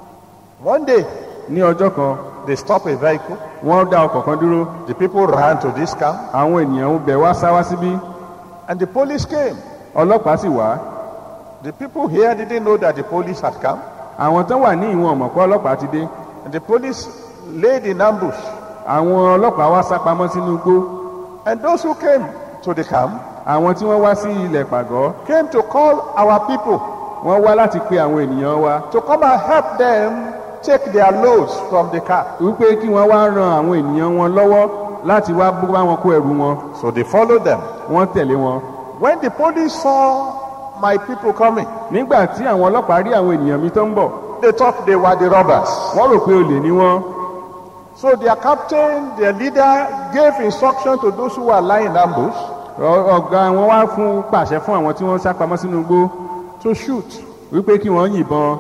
S2: One day,
S3: ní ọjọ́ kan
S2: they stop a vehicle.
S3: wọ́n dá ọkọ̀ kan dúró
S2: The people ran to this camp,
S3: àwọn ènìyàn ń bẹ̀ wá sá wá síbí
S2: and the police came.
S3: ọlọ́pàá sì wá
S2: The people here didn't know that the police had come.
S3: àwọn tó wà ní ìwọ̀n ọ̀mọ̀ pé ọlọ́pàá ti dé
S2: And the police laid in ambush.
S3: àwọn ọlọ́pàá wá sá pamọ́ sínú igbó
S2: And those who came to the camp
S3: àwọn tí wọ́n wá sí ilẹ̀ ìpàgọ́
S2: came to call our people
S3: wọ́n wá láti pe àwọn ènìyàn wa
S2: to come and help them take their loads from the car.
S3: wípé kí wọ́n wá ran àwọn ènìyàn wọn lọ́wọ́ láti wá bú bá wọn kó ẹrù wọn
S2: So they followed them.
S3: wọ́n tẹ̀lé wọn.
S2: When the police saw my people coming,
S3: nígbà tí àwọn ọlọ́pàá rí àwọn ènìyàn mi tó ń bọ̀
S2: they thought they were the robbers.
S3: wọ́n rò pé olè ní wọ́n
S2: So their captain, their leader, gave instruction to those who were lying in ambush
S3: Ọ- ọ̀gá wọn wá fún pàṣẹ fún àwọn tí wọ́n sá pamọ́ sínú igbó
S2: to shoot.
S3: wípé kí wọ́n yìnbọn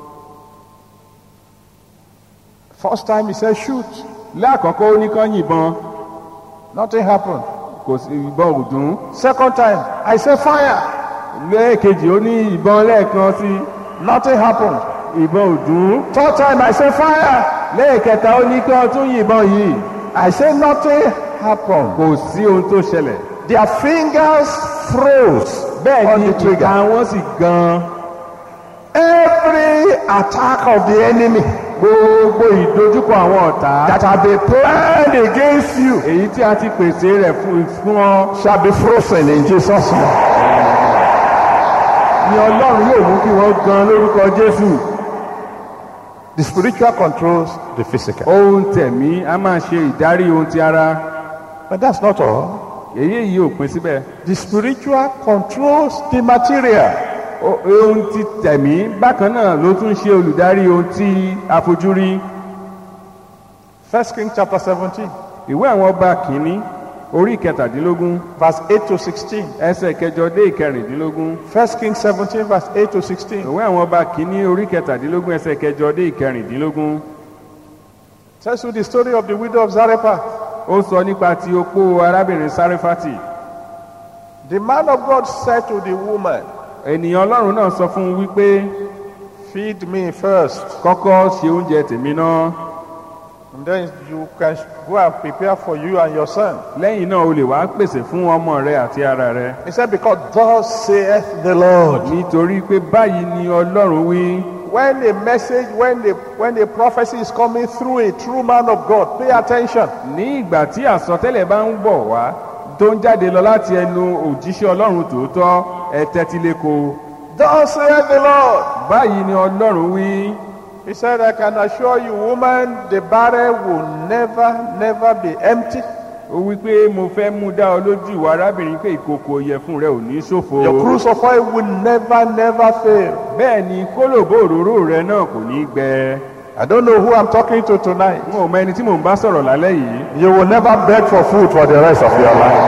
S2: First time he said shoot.
S3: láàkọ́kọ́ ó ní kán yìnbọn
S2: Nothing happened.
S3: kò sí ìbọn ò dún
S2: Second time, I said fire.
S3: lẹ́ẹ̀kejì ó ní ìbọn lẹ́ẹ̀kan sí
S2: Nothing happened.
S3: ìbọn ò dún
S2: Third time, I said fire.
S3: lẹ́ẹ̀kẹta ó ní kán tún yìnbọn yìí
S2: I said nothing happened.
S3: kò sí ohun tó ṣẹlẹ̀
S2: Their fingers froze
S3: bẹ́ẹ̀
S2: on
S3: ni
S2: the trigger.
S3: ìka wọn sì gan
S2: Every attack of the enemy
S3: gbogbo ìdojúkọ àwọn ọ̀tá
S2: that have been planned against you
S3: èyí tí a ti pèsè rẹ̀ fún fún ọ
S2: shall be frozen in Jesus' name.
S3: ni ọlọ́run yóò mú kí wọ́n gan lórúkọ jésù
S2: The spiritual controls the physical.
S3: ohun tẹ̀mí a máa ṣe ìdarí ohun ti ara
S2: But that's not all.
S3: èyí yìí ò pin síbẹ̀
S2: The spiritual controls the material.
S3: O- ohun ti tẹ̀mí bákan náà ló tún ṣe olùdarí ohun tí a fojú rí
S2: First King chapter 17,
S3: ìwé àwọn ọba kìíní orí ìkẹtàdínlógún
S2: verse 8 to 16.
S3: ẹsẹ̀ kẹjọ dé ìkẹrìndínlógún
S2: First King 17, verse 8 to 16.
S3: ìwé àwọn ọba kìíní orí ìkẹtàdínlógún ẹsẹ̀ kẹjọ dé ìkẹrìndínlógún
S2: Tells you the story of the widow of Zarephath.
S3: ó sọ nípa ti opó arábìnrin sáréfátì
S2: The man of God said to the woman,
S3: ènìyàn ọlọ́run náà sọ fún un wípé
S2: Feed me first,
S3: kọ́kọ́ ṣe oúnjẹ tèmi náà
S2: and then you can go and prepare for you and your son.
S3: lẹ́yìn náà o lè wá pèsè fún ọmọ rẹ àti ara rẹ
S2: He said, Because thus saith the Lord.
S3: nítorí pé báyìí ni ọlọ́run wí
S2: When a message, when the when a prophecy is coming through a true man of God, pay attention.
S3: ní ìgbà tí àsọtẹ́lẹ̀ bá ń bọ̀ wá tó ń jáde lọ láti ẹnu òjíṣẹ́ ọlọ́run tòótọ́ ẹ tẹ́tí léko
S2: Thus saith the Lord.
S3: báyìí ni ọlọ́run wí
S2: He said, I can assure you, woman, the barrel will never, never be empty.
S3: ó wí pé mo fẹ́ mú dá ọ lójú ìwà arábìnrin pé ìkòkò ìyẹ̀fun rẹ ò ní ṣòfò
S2: Your cruise of oil will never, never fail.
S3: bẹ́ẹ̀ ni kólòbó òróró rẹ náà kò ní gbẹ
S2: I don't know who I'm talking to tonight.
S3: n ò mọ ẹni tí mò ń bá sọ̀rọ̀ lálẹ́ yìí
S2: You will never beg for food for the rest of your life.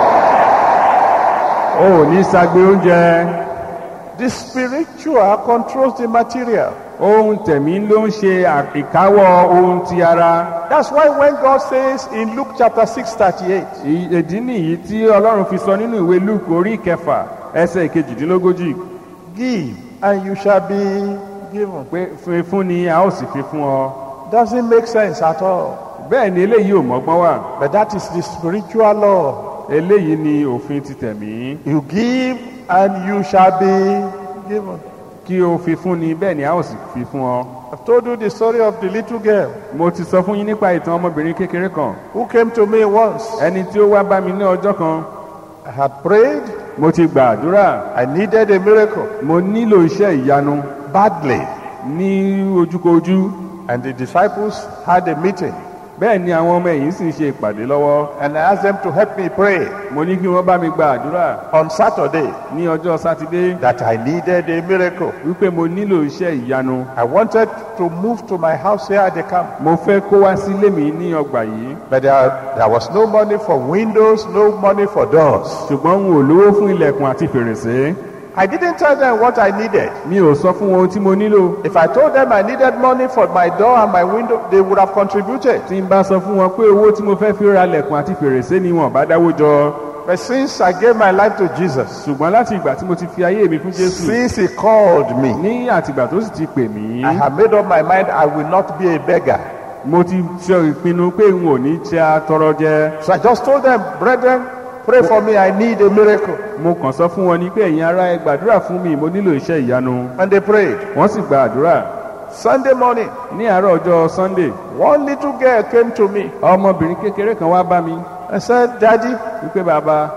S3: o ò ní sagbe oúnjẹ
S2: The spiritual controls the material.
S3: ohun tẹ̀mí ló ń ṣe à- ìkáwọ́ ohun ti ara
S2: That's why when God says in Luke chapter 6, 38,
S3: Ì- ìdí nìyí tí ọlọ́run fi sọ nínú ìwé luke orí kẹfà ẹsẹ̀ kejìdínlógójì
S2: give and you shall be given.
S3: pé fún fún ni a ó sì fi fún ọ
S2: Doesn't make sense at all.
S3: bẹ́ẹ̀ ni eléyìí ò mọ́gbọ́n wà
S2: But that is the spiritual law.
S3: eléyìí ni òfin ti tẹ̀mí
S2: You give and you shall be given.
S3: kí o fi fún ni bẹ́ẹ̀ ni a ó sì fi fún ọ.
S2: I've told you the story of the little girl
S3: mo ti sọ fún yín nípa ìtàn ọmọbìnrin kékeré kan
S2: who came to me once.
S3: ẹni tí ó wá bá mi ní ọjọ́ kan
S2: I had prayed.
S3: mo ti gbàdúrà
S2: I needed a miracle
S3: mo nílò iṣẹ́ ìyanu
S2: badly.
S3: ní ojúkojú
S2: And the disciples had a meeting.
S3: bẹ́ẹ̀ ni àwọn ọmọ ẹ̀yìn sì ń ṣe ìpàdé lọ́wọ́
S2: And I asked them to help me pray
S3: mo ní kí wọ́n bá mi gbàdúrà
S2: on Saturday
S3: ní ọjọ́ sátidé
S2: that I needed a miracle.
S3: wípé mo nílò iṣẹ́ ìyanu
S2: I wanted to move to my house here at the camp.
S3: mo fẹ́ kó wá sílé mi ní ọgbà yìí
S2: But there, there was no money for windows, no money for doors.
S3: ṣùgbọ́n n ò lówó fún ilẹ̀kùn àti fèrèsé
S2: I didn't tell them what I needed.
S3: mi ò sọ fún wọn ohun tí mo nílò
S2: If I told them I needed money for my door and my window, they would have contributed.
S3: tí n bá sọ fún wọn pé owó tí mo fẹ́ fi ra ilẹ̀kùn àti fèrèsé ni wọn bá dáwó jọ
S2: But since I gave my life to Jesus,
S3: ṣùgbọ́n láti ìgbà tí mo ti fi ayé mi fún jésù
S2: since He called me,
S3: ní àtìgbà tó sì ti pè mí
S2: I have made up my mind I will not be a beggar.
S3: mo ti ṣe ìpinnu pé n ò ní ṣe atọrọ jẹ
S2: So I just told them, brethren, pray for me. I need a miracle.
S3: mo kàn sọ fún wọn ni pé ẹ̀yin ará ẹ gbàdúrà fún mi mo nílò iṣẹ́ ìyanu
S2: And they prayed.
S3: wọ́n sì gba àdúrà
S2: Sunday morning,
S3: ní àárọ̀ ọjọ́ sunday
S2: one little girl came to me
S3: ọmọbìnrin kékeré kan wá bá mi
S2: and said, Daddy,
S3: wípé bàbá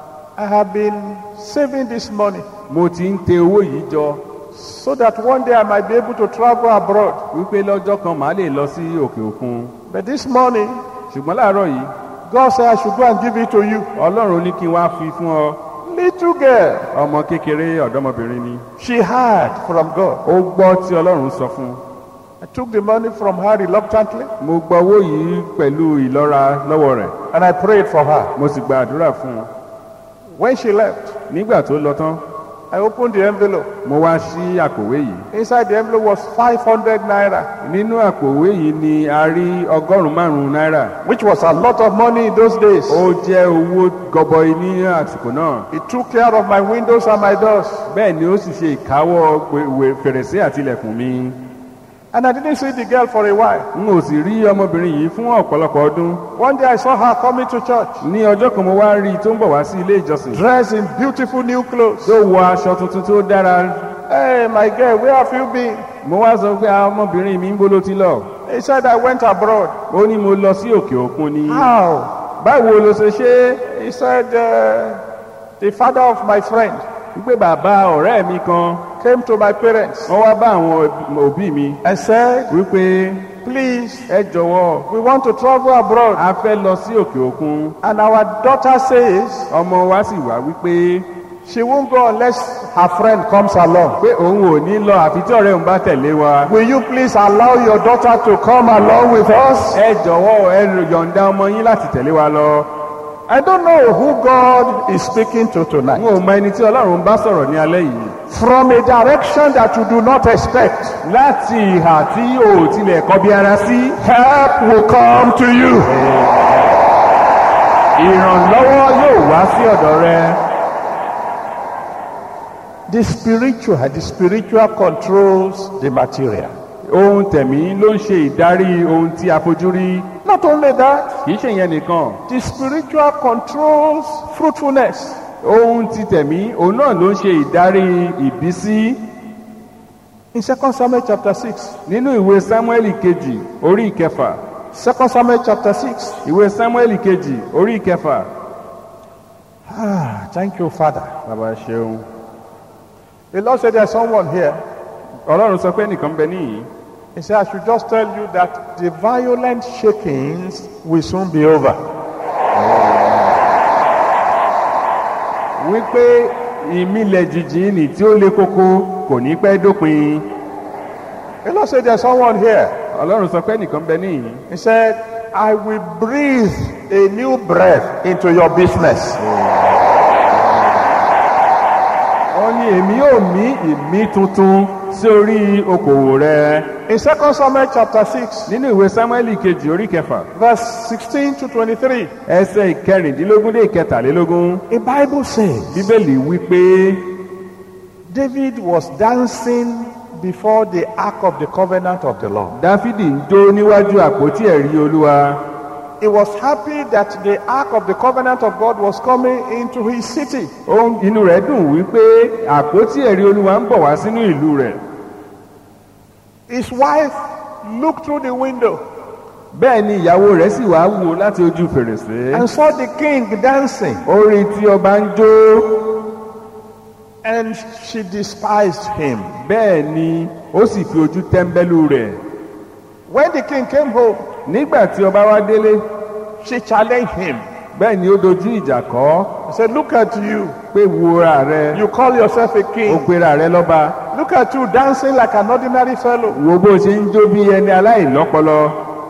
S2: I have been saving this money
S3: mo ti ń tẹ owó yìí jọ
S2: so that one day I might be able to travel abroad.
S3: wípé lọ́jọ́ kan màá lè lọ sí òkè òkun
S2: But this morning,
S3: ṣùgbọ́n láàárọ̀ yìí
S2: God said I should go and give it to you.
S3: ọlọ́run ní kí n wá fi fún ọ
S2: Little girl,
S3: ọmọ kékeré ọ̀dọ́mọbìnrin ni
S2: she heard from God.
S3: ó gbọ́ tí ọlọ́run sọ fún un
S2: I took the money from her reluctantly
S3: mo gba owó yìí pẹ̀lú ìlọ́ra lọ́wọ́ rẹ̀
S2: and I prayed for her.
S3: mo sì gba àdúrà fún un
S2: When she left,
S3: nígbà tó lọ tán
S2: I opened the envelope.
S3: mo wá sí àpòwé yìí
S2: Inside the envelope was 500 naira,
S3: nínú àpòwé yìí ni a rí ọgọ́rùn-ún márùn-ún náírà
S2: which was a lot of money in those days.
S3: ó jẹ́ owó gọbọi ní àsìkò náà
S2: It took care of my windows and my doors.
S3: bẹ́ẹ̀ ni ó sì ṣe ìkáwọ́ gbèwè fèrèsé àti ilẹ̀kùn mi
S2: And I didn't see the girl for a while.
S3: n ò sì rí ọmọbìnrin yìí fún ọ̀pọ̀lọpọ̀ ọdún
S2: One day I saw her coming to church,
S3: ní ọjọ́ kan mo wá rí i tó ń bọ̀ wá sí ilé ìjọsìn
S2: dressed in beautiful new clothes.
S3: tó wọ aṣọ tuntun tó dára
S2: Hey, my girl, where have you been?
S3: mo wá sọ pé "Ah, ọmọbìnrin mi ń bó ló ti lọ
S2: He said, I went abroad.
S3: ó ní mo lọ sí òkè òkun ni
S2: How?
S3: báwo ló ṣe ṣe é
S2: He said, uh, the father of my friend
S3: wípé bàbá ọ̀rẹ́ mi kan
S2: came to my parents
S3: wọ́n wá bá àwọn òbí mi
S2: and said,
S3: wípé
S2: please,
S3: ẹ jọ̀wọ́
S2: we want to travel abroad.
S3: a fẹ́ lọ sí òkè òkun
S2: And our daughter says
S3: ọmọ wa sì wá wípé
S2: she won't go unless her friend comes along.
S3: pé òun ò ní lọ àfi tí ọ̀rẹ́ òun bá tẹ̀lé wa
S2: Will you please allow your daughter to come along with us?
S3: ẹ jọ̀wọ́ ẹ yọ̀ǹda ọmọ yín láti tẹ̀lé wa lọ
S2: I don't know who God is speaking to
S3: n
S2: tonight.
S3: ò mọ ẹni tí ọlọ́run bá sọ̀rọ̀ ní alẹ́ yìí
S2: From a direction that you do not expect,
S3: láti ìhà tí o ò tilẹ̀ kọbi ara sí
S2: help will come to you.
S3: ìrànlọ́wọ́ yóò wá sí ọ̀dọ̀ rẹ
S2: The spiritual, the spiritual controls the material.
S3: ohun tẹ̀mí ló ń ṣe ìdarí ohun tí a fojú rí
S2: Not only that,
S3: kì í ṣe ìyẹn nìkan
S2: the spiritual controls fruitfulness.
S3: ohun ti tẹ̀mí òun náà ló ń ṣe ìdarí ìbísí
S2: In 2 Samuel chapter 6,
S3: nínú ìwé sámúẹ́lì kejì orí ìkẹfà
S2: 2 Samuel chapter 6.
S3: ìwé sámúẹ́lì kejì orí ìkẹfà
S2: Ah, thank you, Father.
S3: bàbá ṣeun
S2: The Lord said there's someone here.
S3: ọlọ́run sọ pé nìkan bẹ níyìí
S2: He said, I should just tell you that the violent shakings will soon be over.
S3: wípé ìmìlẹ̀ jìjì nì tí ó le koko kò ní pẹ́ dópin
S2: The Lord said there's someone here.
S3: ọlọ́run sọ pé nìkan bẹ níyìí
S2: He said, I will breathe a new breath into your business.
S3: ó ní èmi yóò mí ìmí tuntun sí orí okòwò rẹ
S2: In 2 Samuel chapter 6,
S3: nínú ìwé sámúẹ́lì kejì orí kẹfà
S2: verse 16 to 23,
S3: ẹsẹ̀ ìkẹrìndínlógún dé ìkẹtàlélógún
S2: a Bible says
S3: bíbélì wípé
S2: David was dancing before the ark of the covenant of the Lord.
S3: dáfídì ń jó níwájú àpótí ẹ̀rí olúwa
S2: He was happy that the ark of the covenant of God was coming into his city.
S3: Ó- inú rẹ̀ dùn wípé àpótí ẹ̀rí olúwa ń bọ̀ wá sínú ìlú rẹ̀
S2: His wife looked through the window
S3: bẹ́ẹ̀ ni ìyàwó rẹ̀ sì wá wò láti ojú fèrèsé
S2: and saw the king dancing,
S3: ó rí tí ọba ń jó
S2: and she despised him.
S3: bẹ́ẹ̀ ni ó sì fi ojú tẹ́ńbẹ́lú rẹ̀
S2: When the king came home,
S3: nígbà tí ọba wá délé
S2: she challenged him.
S3: bẹ́ẹ̀ ni ó dojú ìjà kọ́
S2: He said, Look at you.
S3: pé wúra rẹ
S2: You call yourself a
S3: ó
S2: king.
S3: pera rẹ lọ́ba
S2: Look at you dancing like an ordinary fellow.
S3: wo bó ṣe ń jó bí ẹni aláìlọ́pọlọ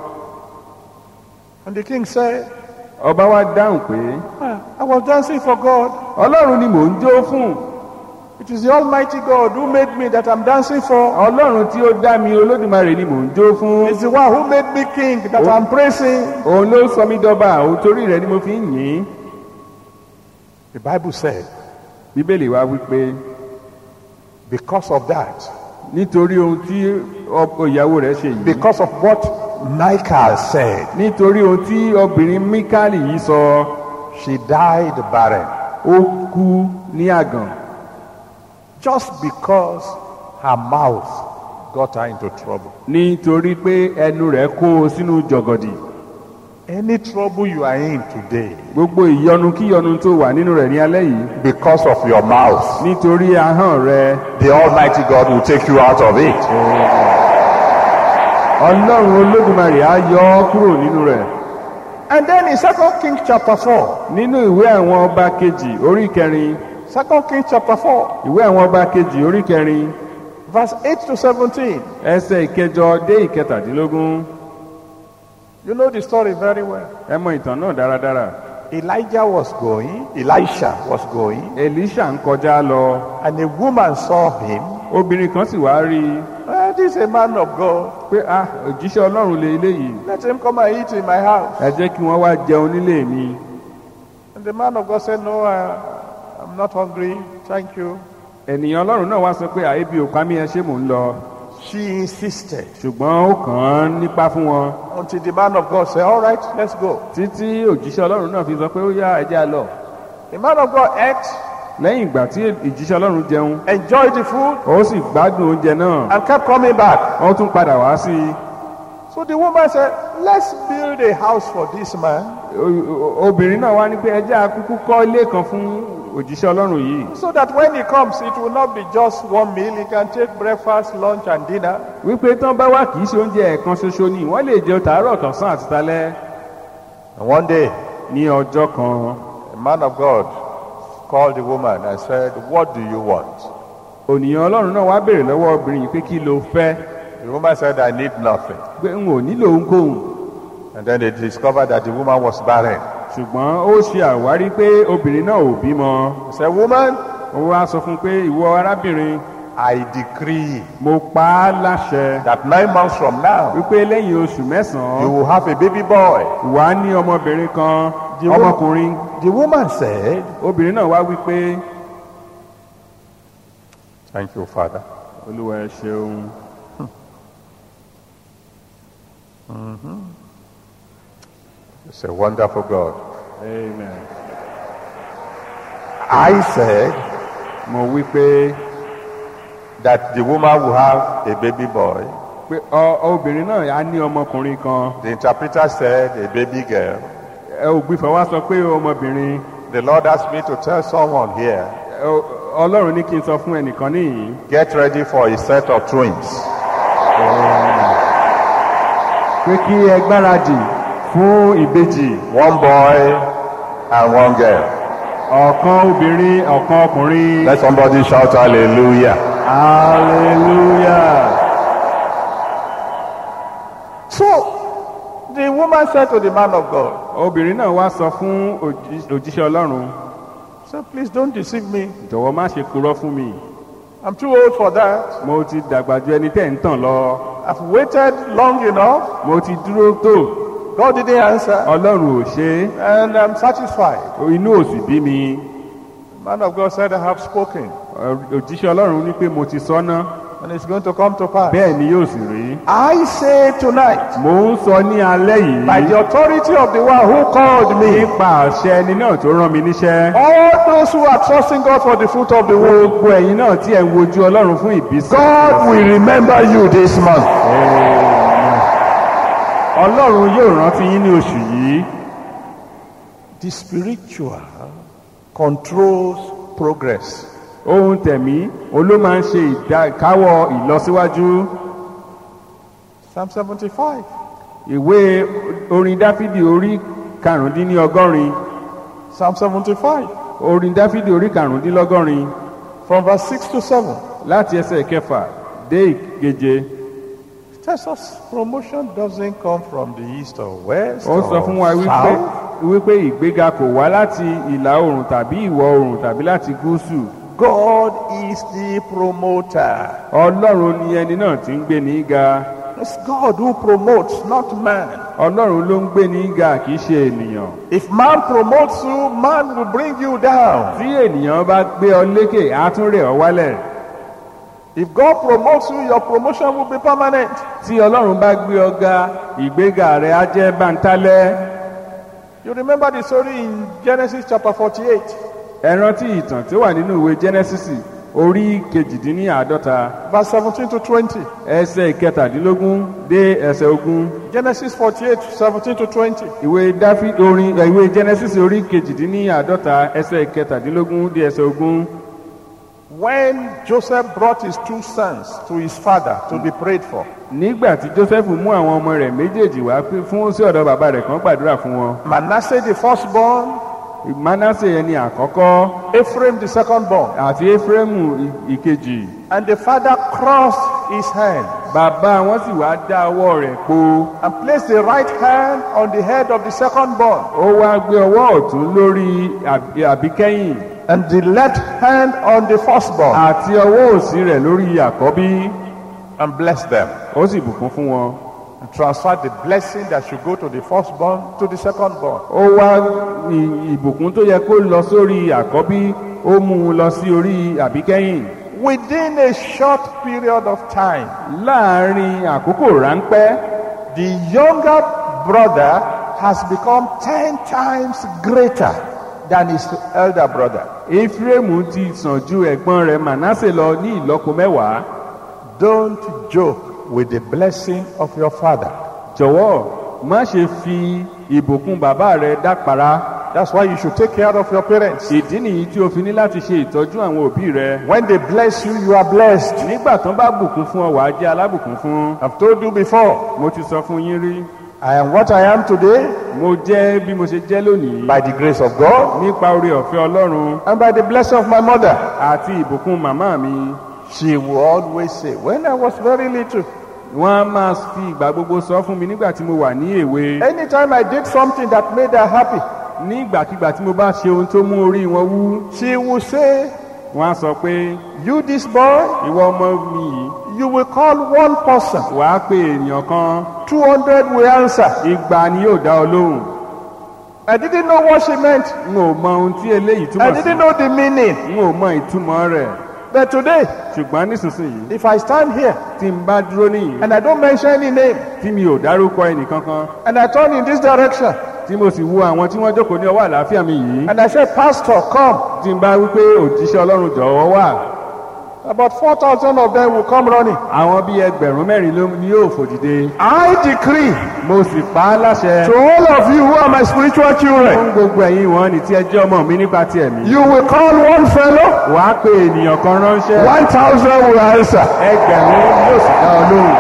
S2: And the king said,
S3: ọba wá dáhùn pé
S2: "Ah, I was dancing for God.
S3: ọlọ́run ni mò ń jó fún
S2: It is the Almighty God who made me that I'm dancing for.
S3: ọlọ́run tí ó dá mi olódùmarè ni mò ń jó fún
S2: It's the one who made me king that I'm praising.
S3: òun ló sọ mí dọba òun torí rẹ ni mo fi ń yìn ín
S2: The Bible said,
S3: bíbélì wá wípé
S2: because of that,
S3: nítorí ohun tí ọkọ ìyàwó rẹ ṣe yìí
S2: because of what Michael said,
S3: nítorí ohun tí obìnrin mikali yìí sọ
S2: she died barren.
S3: ó kú ní àgàn
S2: Just because her mouth got her into trouble.
S3: nítorí pé ẹnu rẹ kó o sínú jọgọdì
S2: Any trouble you are in today,
S3: gbogbo ìyọnu kíyọnu tó wà nínú rẹ ní alẹ́ yìí
S2: because of your mouth,
S3: nítorí ahọ́n rẹ
S2: the Almighty God will take you out of it.
S3: ọlọ́run olódùmarè á yọ ọ́ kúrò nínú rẹ̀
S2: And then in Second Kings chapter 4,
S3: nínú ìwé àwọn ọba kejì orí kẹrin
S2: Second Kings chapter 4,
S3: ìwé àwọn ọba kejì orí kẹrin
S2: verse 8 to 17,
S3: ẹsẹ̀ ìkẹjọ dé ìkẹtàdínlógún
S2: you know the story very well.
S3: ẹ mọ ìtàn náà dáradára
S2: Elijah was going, Elisha was going,
S3: elisha ń kọjá lọ
S2: and a woman saw him.
S3: obìnrin kan sì wá rí i
S2: "Ah, this is a man of God.
S3: pé ah òjíṣẹ́ ọlọ́run lè eléyìí
S2: Let him come and eat in my house.
S3: ẹ jẹ́ kí wọ́n wá jẹun nílé mi
S2: And the man of God said, No, I, I'm not hungry. Thank you.
S3: ènìyàn ọlọ́run náà wá sọ pé àyèbí ò pa mí ẹ ṣé mò ń lọ
S2: She insisted
S3: ṣùgbọ́n ó kàn án nípa fún wọn
S2: until the man of God said, All right, let's go.
S3: títí òjíṣẹ́ ọlọ́run náà fi sọ pé ó yá ẹ jẹ́ á lọ
S2: The man of God ate,
S3: lẹ́yìn ìgbà tí ìjíṣẹ́ ọlọ́run jẹun
S2: enjoyed the food,
S3: ó sì gbádùn oúnjẹ náà
S2: and kept coming back.
S3: wọ́n tún padà wá sí i
S2: So the woman said, Let's build a house for this man
S3: O- o- obìnrin náà wá ní pé ẹjẹ́ akúkú kọ́ ilé kan fún òjíṣẹ́ ọlọ́run yìí
S2: so that when he comes, it will not be just one meal. He can take breakfast, lunch, and dinner.
S3: wípé tán bá wà kì í ṣe oúnjẹ ẹ̀kan ṣoṣo ni wọ́n lè jẹun tàárọ̀ tọ̀sán àti talẹ́
S2: And one day,
S3: ní ọjọ́ kan
S2: a man of God called the woman and said, What do you want?
S3: ònìyàn ọlọ́run náà wá béèrè lọ́wọ́ obìnrin yìí pé kí ló fẹ́
S2: The woman said, I need nothing.
S3: pé n ò nílò ohunkóhun
S2: And then they discovered that the woman was barren.
S3: ṣùgbọ́n ó ṣe àwárí pé obìnrin náà ò bímọ
S2: He said, Woman,
S3: ó wá sọ fún un pé ìwọ arábìnrin
S2: I decree
S3: mo pa á láṣẹ
S2: that nine months from now,
S3: wípé lẹ́yìn oṣù
S2: you
S3: mẹ́sàn-án
S2: will have a baby boy.
S3: wà á ní ọmọbìnrin kan
S2: The wo-
S3: ọmọkùnrin
S2: The woman said,
S3: obìnrin náà wá wípé
S2: Thank you, Father.
S3: olúwa ẹ ṣeun
S2: It's a wonderful God.
S3: amen
S2: I said
S3: mo wípé
S2: that the woman will have a baby boy.
S3: pé ọ obìnrin náà á ní ọmọkùnrin kan
S2: The interpreter said a baby girl.
S3: ẹ ògbìfọ̀ wá sọ pé ọmọbìnrin
S2: The Lord asked me to tell someone here,
S3: ẹ, ọ- ọlọ́run ní kí n sọ fún ẹnìkan níyìn
S2: get ready for a set of twins.
S3: pé kí ẹ gbáradì fún ìbejì
S2: One boy and one girl.
S3: ọ̀kan obìnrin ọ̀kan ọkùnrin
S2: Let somebody shout hallelujah.
S3: hallelujah.
S2: So the woman said to the man of God,
S3: obìnrin náà wá sọ fún òjí- òjíṣẹ́ ọlọ́run
S2: so please don't deceive me.
S3: jọ̀wọ́ má ṣe purọ́ fún mi
S2: I'm too old for that.
S3: mo ti dàgbà ju ẹni tẹ́ ń tàn lọ
S2: I've waited long enough.
S3: mo ti dúró tó
S2: God didn't answer.
S3: ọlọ́run ò ṣe
S2: And I'm satisfied.
S3: é inú ò sì bí mi
S2: The man of God said, I have spoken.
S3: Ọ- òjíṣẹ́ ọlọ́run ní pé mo ti sọ́nà
S2: And it's going to come to pass.
S3: bẹ́ẹ̀ ni yóò sì rí.
S2: I say tonight,
S3: mò ń sọ ní alẹ́
S2: by
S3: yìí
S2: the authority of the one who called me,
S3: nípa àṣẹ ẹni náà tó rán mi níṣẹ́.
S2: all those who are trusting God for the fruit of the womb,
S3: gbogbo ẹ̀yin náà tí ẹ̀ ń wojú ọlọ́run fún ìbísí.
S2: God will remember you this month.
S3: ọlọ́run yóò rántí yín ní oṣù yìí.
S2: The spiritual controls progress.
S3: ohun tẹ̀mí òun ló máa ń ṣe ìdákáwọ́ ìlọsíwájú.
S2: Psalm 75.
S3: ìwé orin dáfídì orí karùndínlọ́gọ́rin
S2: Psalm 75.
S3: orin dáfídì orí karùndínlọ́gọ́rin
S2: From verse 6 to 7.
S3: láti ẹsẹ̀ kẹfà dé ìkeje
S2: tells us promotion doesn't come from the east or west
S3: ó sọ fún wa
S2: or
S3: wípé
S2: south.
S3: wípé ìgbéga kò wá láti ìlà oòrùn tàbí ìwọ̀ oòrùn tàbí láti gúúsù
S2: God is the promoter.
S3: ọlọ́run ni ẹni náà ti ń gbé ní ga
S2: It's God who promotes, not man.
S3: ọlọ́run ló ń gbé ní ga kì í ṣe ènìyàn
S2: If man promotes you, man will bring you down.
S3: tí ènìyàn bá gbé ọ lékè á tún rẹ̀ ọ́ wálẹ̀
S2: If God promotes you, your promotion will be permanent.
S3: tí ọlọ́run bá gbé ọ ga ìgbéga rẹ̀ á jẹ́ bántálẹ́
S2: You remember the story in Genesis chapter 48.
S3: ẹ rántí ìtàn tí ó wà nínú ìwé genesis orí kejìdínláàádọ́ta
S2: verse 17 to 20.
S3: ẹsẹ̀ ìkẹtàdínlógún dé ẹsẹ̀ ogún
S2: Genesis 48, 17 to 20.
S3: ìwé dáfí orin ẹ, ìwé genesis orí kejìdínláàádọ́ta ẹsẹ̀ ìkẹtàdínlógún dé ẹsẹ̀ ogún
S2: When Joseph brought his two sons to his father to be prayed for,
S3: nígbà tí joseph mú àwọn ọmọ rẹ̀ méjèèjì wá pé fún sí ọ̀dọ̀ bàbá rẹ̀ kan gbàdúrà fún wọn
S2: Manasseh the firstborn,
S3: manasse ẹni àkọ́kọ́
S2: Ephraim the secondborn,
S3: àti efraimu ì- ìkejì
S2: and the father crossed his hand
S3: bàbá wọn sì wá dá ọwọ́ rẹ̀ po
S2: and placed the right hand on the head of the secondborn
S3: ó wá gbé ọwọ́ ọ̀tún lórí àbí- àbíkẹ́yìn
S2: and the left hand on the firstborn
S3: àti ọwọ́ òsì rẹ̀ lórí àkọ́bí
S2: and blessed them
S3: ó sì bùkún fún wọn
S2: and transferred the blessing that should go to the firstborn to the secondborn.
S3: ó wá ì- ìbùkún tó yẹ kó lọ sórí àkọ́bí ó mú un lọ sí orí àbíkẹ́yìn
S2: Within a short period of time,
S3: láàárín àkókò ráńpẹ́
S2: the younger brother has become 10 times greater than his elder brother.
S3: efraimu ti sàn ju ẹ̀gbọ́n rẹ̀ manasse lọ ní ìlọ́po mẹ́wàá
S2: Don't joke with the blessing of your father.
S3: jọ̀wọ́ má ṣe fi ìbùkún bàbá rẹ̀ dápara
S2: That's why you should take care of your parents.
S3: ìdí nìyí tí o fi ní láti ṣe ìtọ́jú àwọn òbí rẹ
S2: When they bless you, you are blessed.
S3: nígbà tán bá bùkún fún ọ wàá jẹ́ alábùkún fún
S2: I've told you before,
S3: mo ti sọ fún yín rí
S2: I am what I am today
S3: mo jẹ́ bí mo ṣe jẹ́ lónìí
S2: by the grace of God
S3: nípa oore ọ̀fẹ́ ọlọ́run
S2: and by the blessing of my mother.
S3: àti ìbùkún màmá mi
S2: She will always say, When I was very little,
S3: wọ́n á máa fi ìgbà gbogbo sọ fún mi nígbà tí mo wà ní èwe
S2: anytime I did something that made her happy,
S3: ní ìgbàkigbà tí mo bá ṣe ohun tó mú orí wọn wú
S2: she will say,
S3: wọ́n á sọ pé
S2: You, this boy,
S3: ìwọ ọmọ mi yìí
S2: you will call one person,
S3: wàá pe èèyàn kan
S2: 200 will answer.
S3: igba ni yóò dá ọ lóhùn
S2: I didn't know what she meant.
S3: n ò mọ ohun tí eléyìí
S2: I
S3: túmọ̀ sí
S2: didn't know the meaning.
S3: n ò mọ ìtumọ̀ rẹ̀
S2: But today,
S3: ṣùgbọ́n nísinsìnyí
S2: if I stand here
S3: tí n bá dúró nìyí
S2: and I don't mention any name
S3: tí mi ò dárúkọ ẹnìkankan
S2: and I turn in this direction
S3: tí mo sì wo àwọn tí wọ́n jókòó ní ọwọ́ àlàáfíà mi yìí
S2: and I say, Pastor, come,
S3: tí n bá wípé òjíṣẹ́ ọlọ́run jọ̀wọ́ wà
S2: about 4,000 of them will come running.
S3: àwọn bíi ẹgbẹ̀rún mẹ́rin ló ni yóò fò dìde
S2: I decree
S3: mo sì pa á láṣẹ
S2: to all of you who are my spiritual children,
S3: fún gbogbo ẹ̀yin wọn ní tí ẹ jẹ́ ọmọ mi nípa ti ẹ̀mí
S2: you will call one fellow,
S3: wàá pe ènìyàn kan ránṣẹ́
S2: 1,000 will answer.
S3: ẹgbẹ̀rún yóò sì dá ọ lóhùn.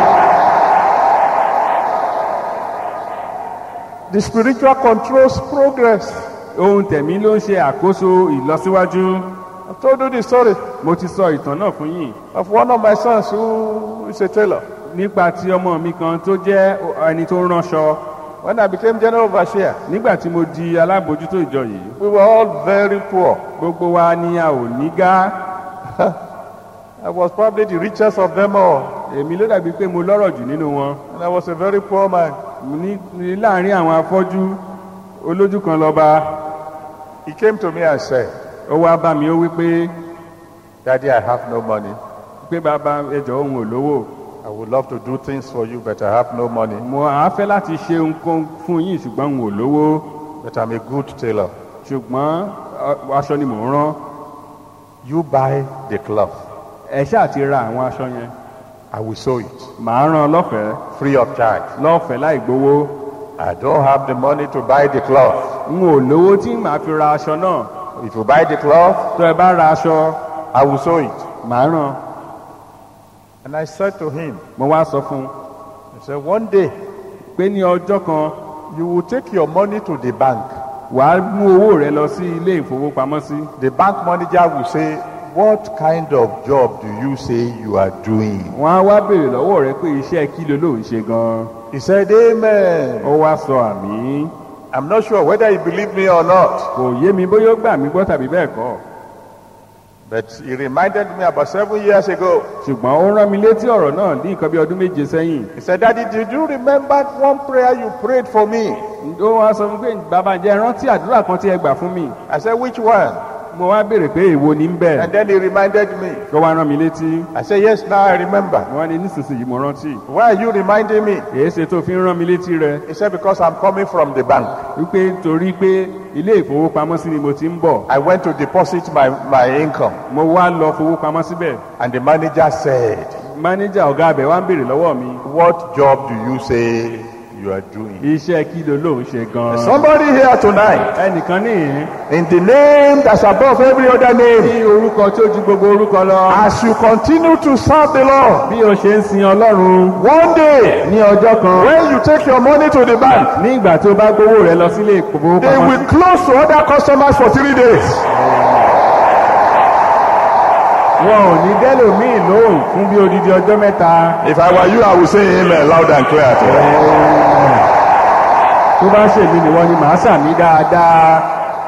S2: The spiritual controls progress.
S3: ohun tẹ̀mí ló ń ṣe àkóso ìlọsíwájú
S2: I told you the story
S3: mo ti sọ ìtàn náà fún yín
S2: of one of my sons who is a tailor.
S3: nípa ti ọmọ mi kan tó jẹ́ ẹni tó ń ránṣọ
S2: When I became general overseer,
S3: nígbà tí mo di alábòójútó ìjọ yìí
S2: we were all very poor.
S3: gbogbo wa ni a ò ní gá
S2: I was probably the richest of them all,
S3: èmi ló dàbí pé mo lọ́rọ̀ jù nínú wọn
S2: and I was a very poor man.
S3: Mo ní ní láàrin àwọn afọ́jú olójú kan lọ́ba
S2: He came to me and said,
S3: ó wá bá mi ó wí pé
S2: Daddy, I have no money.
S3: pé bàbá ẹjọ́ òun ò lówó
S2: I would love to do things for you, but I have no money.
S3: mo à á fẹ́ láti ṣe nǹkan fún yín ṣùgbọ́n òun ò lówó
S2: But I'm a good tailor.
S3: ṣùgbọ́n ọ- aṣọ ni mò ń rán
S2: You buy the cloth.
S3: ẹ ṣáà ti ra àwọn aṣọ yẹn
S2: I will sew it
S3: màá rán lọ́fẹ̀ẹ́
S2: free of charge.
S3: lọ́fẹ̀ẹ́ láì gbowó
S2: I don't have the money to buy the cloth.
S3: n ò lówó tí màá fi ra aṣọ náà
S2: If you buy the cloth,
S3: tó ẹ bá ra aṣọ
S2: I will sew it.
S3: màá rán
S2: And I said to him,
S3: mo wá sọ fún un
S2: I said, one day
S3: pé ní ọjọ́ kan
S2: you will take your money to the bank.
S3: wàá mú owó rẹ lọ sí ilé ìfowópamọ́sí
S2: The bank manager will say, what kind of job do you say you are doing?
S3: wọ́n á wá béèrè lọ́wọ́ rẹ pé iṣẹ́ kí ló ló ń ṣe gan-an
S2: He said, amen.
S3: ó wá sọ àmì
S2: I'm not sure whether he believed me or not.
S3: kò yé mi bóyá ó gbà mí gbọ́ tàbí bẹ́ẹ̀ kọ́
S2: But he reminded me about seven years ago.
S3: ṣùgbọ́n ó rán mi létí ọ̀rọ̀ náà ní nǹkan bí ọdún méje sẹ́yìn
S2: He said, Daddy, did you remember one prayer you prayed for me?
S3: ó wá sọ fún mi pé bàbá jẹ́ rántí àdúrà kan tí ẹ gbà fún mi
S2: I said, which one?
S3: mo wá béèrè pé èwo ní ń bẹ̀
S2: And then he reminded me.
S3: ó wá rán mi létí
S2: I said, yes, now I remember.
S3: wọ́n ní nísinsìnyí mo rántí
S2: Why are you reminding me?
S3: èyí ṣe tó fi ń rán mi létí rẹ
S2: He said, because I'm coming from the bank.
S3: wípé torí pé ilé ìfowópamọ́sí ni mo ti ń bọ̀
S2: I went to deposit my, my income.
S3: mo wá lọ fowópamọ́ síbẹ̀
S2: And the manager said,
S3: mánéjà ọ̀gá abẹ wá ń béèrè lọ́wọ́ mi
S2: what job do you say you are doing?
S3: iṣẹ́ kí ló ló ń ṣe gan-an
S2: Somebody here tonight,
S3: ẹnìkan níhìn
S2: in the name that's above every other name,
S3: ní orúkọ tí ó ju gbogbo orúkọ lọ
S2: as you continue to serve the Lord,
S3: bí o ṣe ń sin ọlọ́run
S2: one day,
S3: ní ọjọ́ kan
S2: when you take your money to the bank,
S3: ní ìgbà tí o bá gbowó rẹ lọ sílé
S2: they
S3: ìfowópamọ́sí
S2: will close to other customers for three days.
S3: wọn ò ní dẹ́lòmíì lóhùn fún bí odidi ọjọ́ mẹ́ta
S2: If I were you, I would say amen loud and clear.
S3: tó bá ṣèlú ni wọ́n ní màá sàmì dáadáa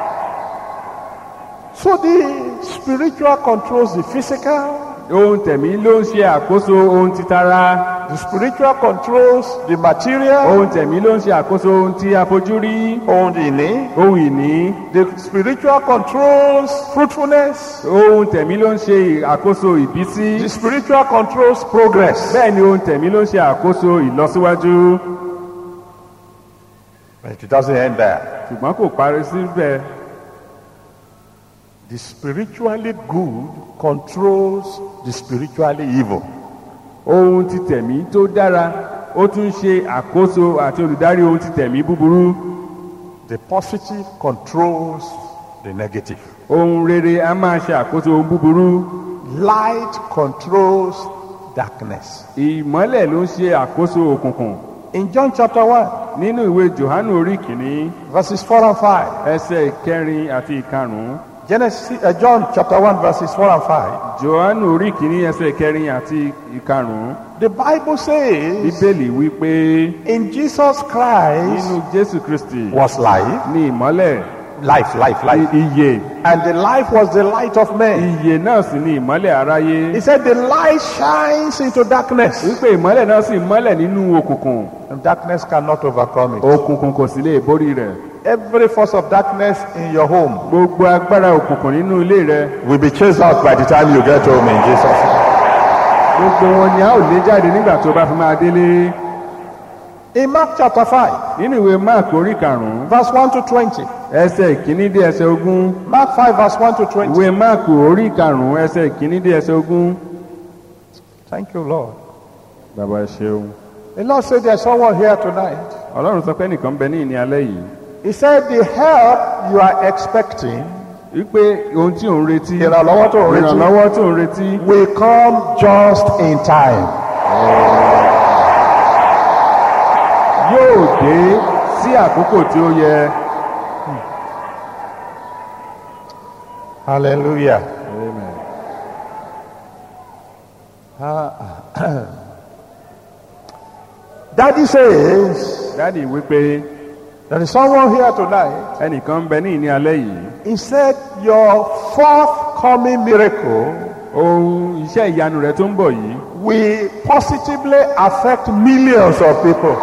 S2: So the spiritual controls the physical,
S3: ohun tẹ̀mí ló ń ṣe àkóso ohun titara
S2: the spiritual controls the material,
S3: ohun tẹ̀mí ló ń ṣe àkóso ohun tí a fojú rí
S2: on the knee,
S3: ohun ìní
S2: the spiritual controls fruitfulness,
S3: ohun tẹ̀mí ló ń ṣe àkóso ìbísí
S2: the spiritual controls progress.
S3: bẹ́ẹ̀ ni ohun tẹ̀mí ló ń ṣe àkóso ìlọsíwájú
S2: But it doesn't end there.
S3: ṣùgbọ́n kò parí síbẹ̀
S2: The spiritually good controls the spiritually evil.
S3: ohun ti tẹ̀mí tó dára ó tún ṣe àkóso àti olùdarí ohun ti tẹ̀mí búburú
S2: The positive controls the negative.
S3: ohun rere a máa ṣe àkóso ohun búburú
S2: Light controls darkness.
S3: ìmọ́lẹ̀ ló ń ṣe àkóso òkùnkùn
S2: In John chapter 1,
S3: nínú ìwé johannu orí kìíní
S2: verses 4 and 5.
S3: ẹsẹ̀ ìkẹrin àti ìkarùn-ún
S2: Genesis, uh, John chapter 1, verses 4 and 5.
S3: johannu orí kìíní ẹsẹ̀ ìkẹrin àti ìkarùn-ún
S2: The Bible says,
S3: bíbélì wípé
S2: in Jesus Christ
S3: nínú jésù kristi
S2: was life,
S3: ní ìmọ́lẹ̀
S2: life, life, life.
S3: iye
S2: And the life was the light of men.
S3: iye náà sì ní ìmọ́lẹ̀ aráyé
S2: He said, the light shines into darkness,
S3: wípé ìmọ́lẹ̀ náà sì mọ́lẹ̀ nínú òkùnkùn
S2: and darkness cannot overcome it.
S3: òkùnkùn kò sì lè borí rẹ̀
S2: Every force of darkness in your home
S3: gbogbo agbára òkùnkùn nínú ilé rẹ
S2: will be chased out by the time you get home in Jesus' name.
S3: gbogbo wọn ni a ó lé jáde nígbà tó bá fi máa délé
S2: In Mark chapter 5,
S3: nínú ìwé mark orí karùnún
S2: verse 1 to 20.
S3: ẹsẹ̀ ìkíní dé ẹsẹ̀ ogún
S2: Mark 5, verse 1 to 20.
S3: ìwé mark orí karùnún ẹsẹ̀ ìkíní dé ẹsẹ̀ ogún.
S2: Thank you, Lord.
S3: bàbá ẹ ṣeun
S2: The Lord said there's someone here tonight.
S3: ọlọ́run sọ pé nìkan bẹ ní ìní alẹ́ yìí
S2: He said the help you are expecting
S3: wípé ohun tí ò ń retí
S2: ìrànlọ́wọ́ tó ń retí
S3: ìrànlọ́wọ́ tó ń retí
S2: will come just in time.
S3: yóò dé sí àkókò tí ó yẹ.
S2: Hallelujah.
S3: Amen.
S2: Daddy says
S3: dádì wípé
S2: there is someone here tonight.
S3: ẹnìkan ń bẹ ní ìní alẹ́ yìí
S2: He said your forthcoming miracle
S3: ohun iṣẹ́ ìyanu rẹ̀ tó ń bọ̀ yìí
S2: will positively affect millions of people.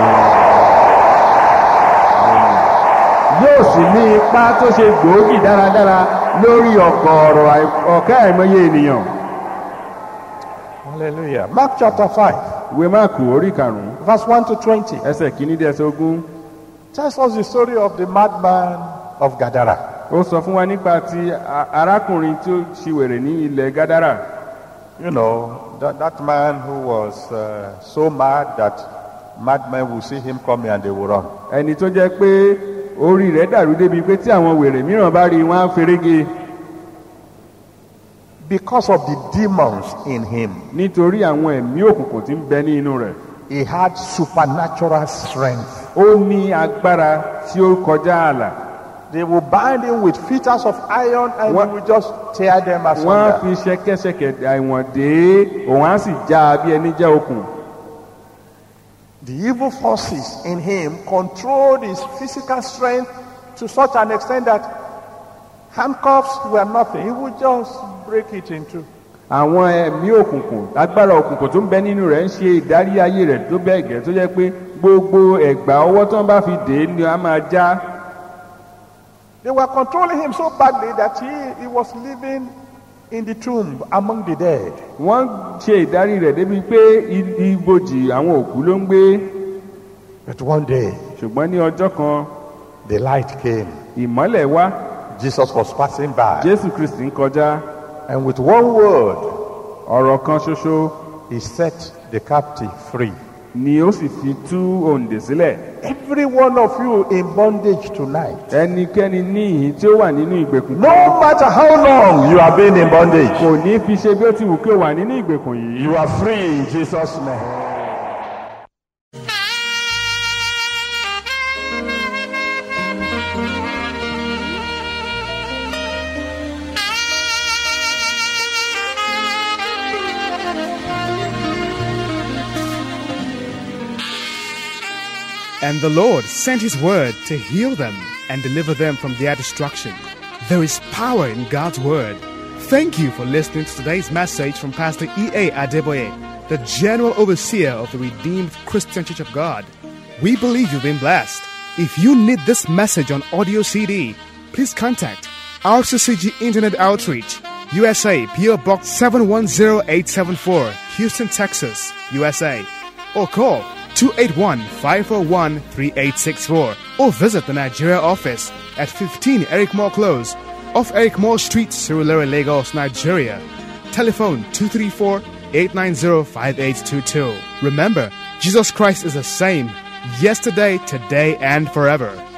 S3: yóò sì ní ipa tó ṣe gbòógì dáradára lórí ọ̀kọ̀ ọ̀rọ̀ àì- ọ̀kẹ́ àìmọye ènìyàn
S2: Hallelujah. Mark chapter 5,
S3: ìwé máàkù orí karùnún
S2: verse 1 to 20,
S3: ẹsẹ̀ kìíní dé ẹsẹ̀ ogún
S2: tells us the story of the madman of Gadara.
S3: ó sọ fún wa nípa ti a- arákùnrin tí ó ṣiwèrè ní ilẹ̀ gádàrà
S2: You know, that, that man who was uh, so mad that madmen will see him coming and they will run.
S3: ẹni tó jẹ́ pé orí rẹ̀ dàrú débi pé tí àwọn wèrè mìíràn bá rí i, wọ́n á ferege
S2: Because of the demons in him,
S3: nítorí àwọn ẹ̀mí òkùnkùn tí ń bẹ ní inú rẹ̀
S2: he had supernatural strength.
S3: ó ní agbára tí ó kọjá ààlà
S2: They will bind him with fetters of iron and
S3: What-
S2: he will just tear them
S3: wọ́n á
S2: asunder.
S3: fi ṣẹ̀kẹ̀ṣẹ̀kẹ̀ àìwọ̀n dé òun á sì já a bí ẹni já okùn
S2: The evil forces in him controlled his physical strength to such an extent that handcuffs were nothing. He would just break it in two.
S3: àwọn ẹ̀mí òkùnkùn agbára òkùnkùn tó ń bẹ nínú rẹ̀ ń ṣe ìdarí ayé rẹ̀ tó bẹ́ẹ̀ gẹ́ tó jẹ́ pé gbogbo ẹ̀gbà ọwọ́ tó ń bá fi dè é ni a máa já
S2: They were controlling him so badly that he, he was living in the tomb among the dead.
S3: wọ́n ṣe ìdarí rẹ̀ débi pé i- ibojì àwọn òkú ló ń gbé
S2: But one day,
S3: ṣùgbọ́n ní ọjọ́ kan
S2: the light came.
S3: ìmọ́lẹ̀ wá
S2: Jesus was passing by.
S3: jésù kristi ń kọjá
S2: And with one word,
S3: ọ̀rọ̀ kan ṣoṣo
S2: he set the captive free.
S3: ni ó sì fi tú òǹdè sílẹ̀
S2: Every one of you in bondage tonight.
S3: ẹnikẹ́ni ní ìhín tí ó wà nínú ìgbèkùn
S2: No matter how long you have been in bondage,
S3: kò ní fi ṣe bí ó ti wù kí ó wà nínú ìgbèkùn yìí
S2: you are free in Jesus' name.
S4: And the Lord sent his word to heal them and deliver them from their destruction. There is power in God's word. Thank you for listening to today's message from Pastor E.A. Adeboye, the General Overseer of the Redeemed Christian Church of God. We believe you've been blessed. If you need this message on audio CD, please contact RCCG Internet Outreach, USA, PO Box 710874, Houston, Texas, USA, or call 281-541-3864 or visit the Nigeria office at 15 Eric Moore Close off Eric Moore Street, Surulere, Lagos, Nigeria. Telephone 234-890-5822. Remember, Jesus Christ is the same yesterday, today, and forever.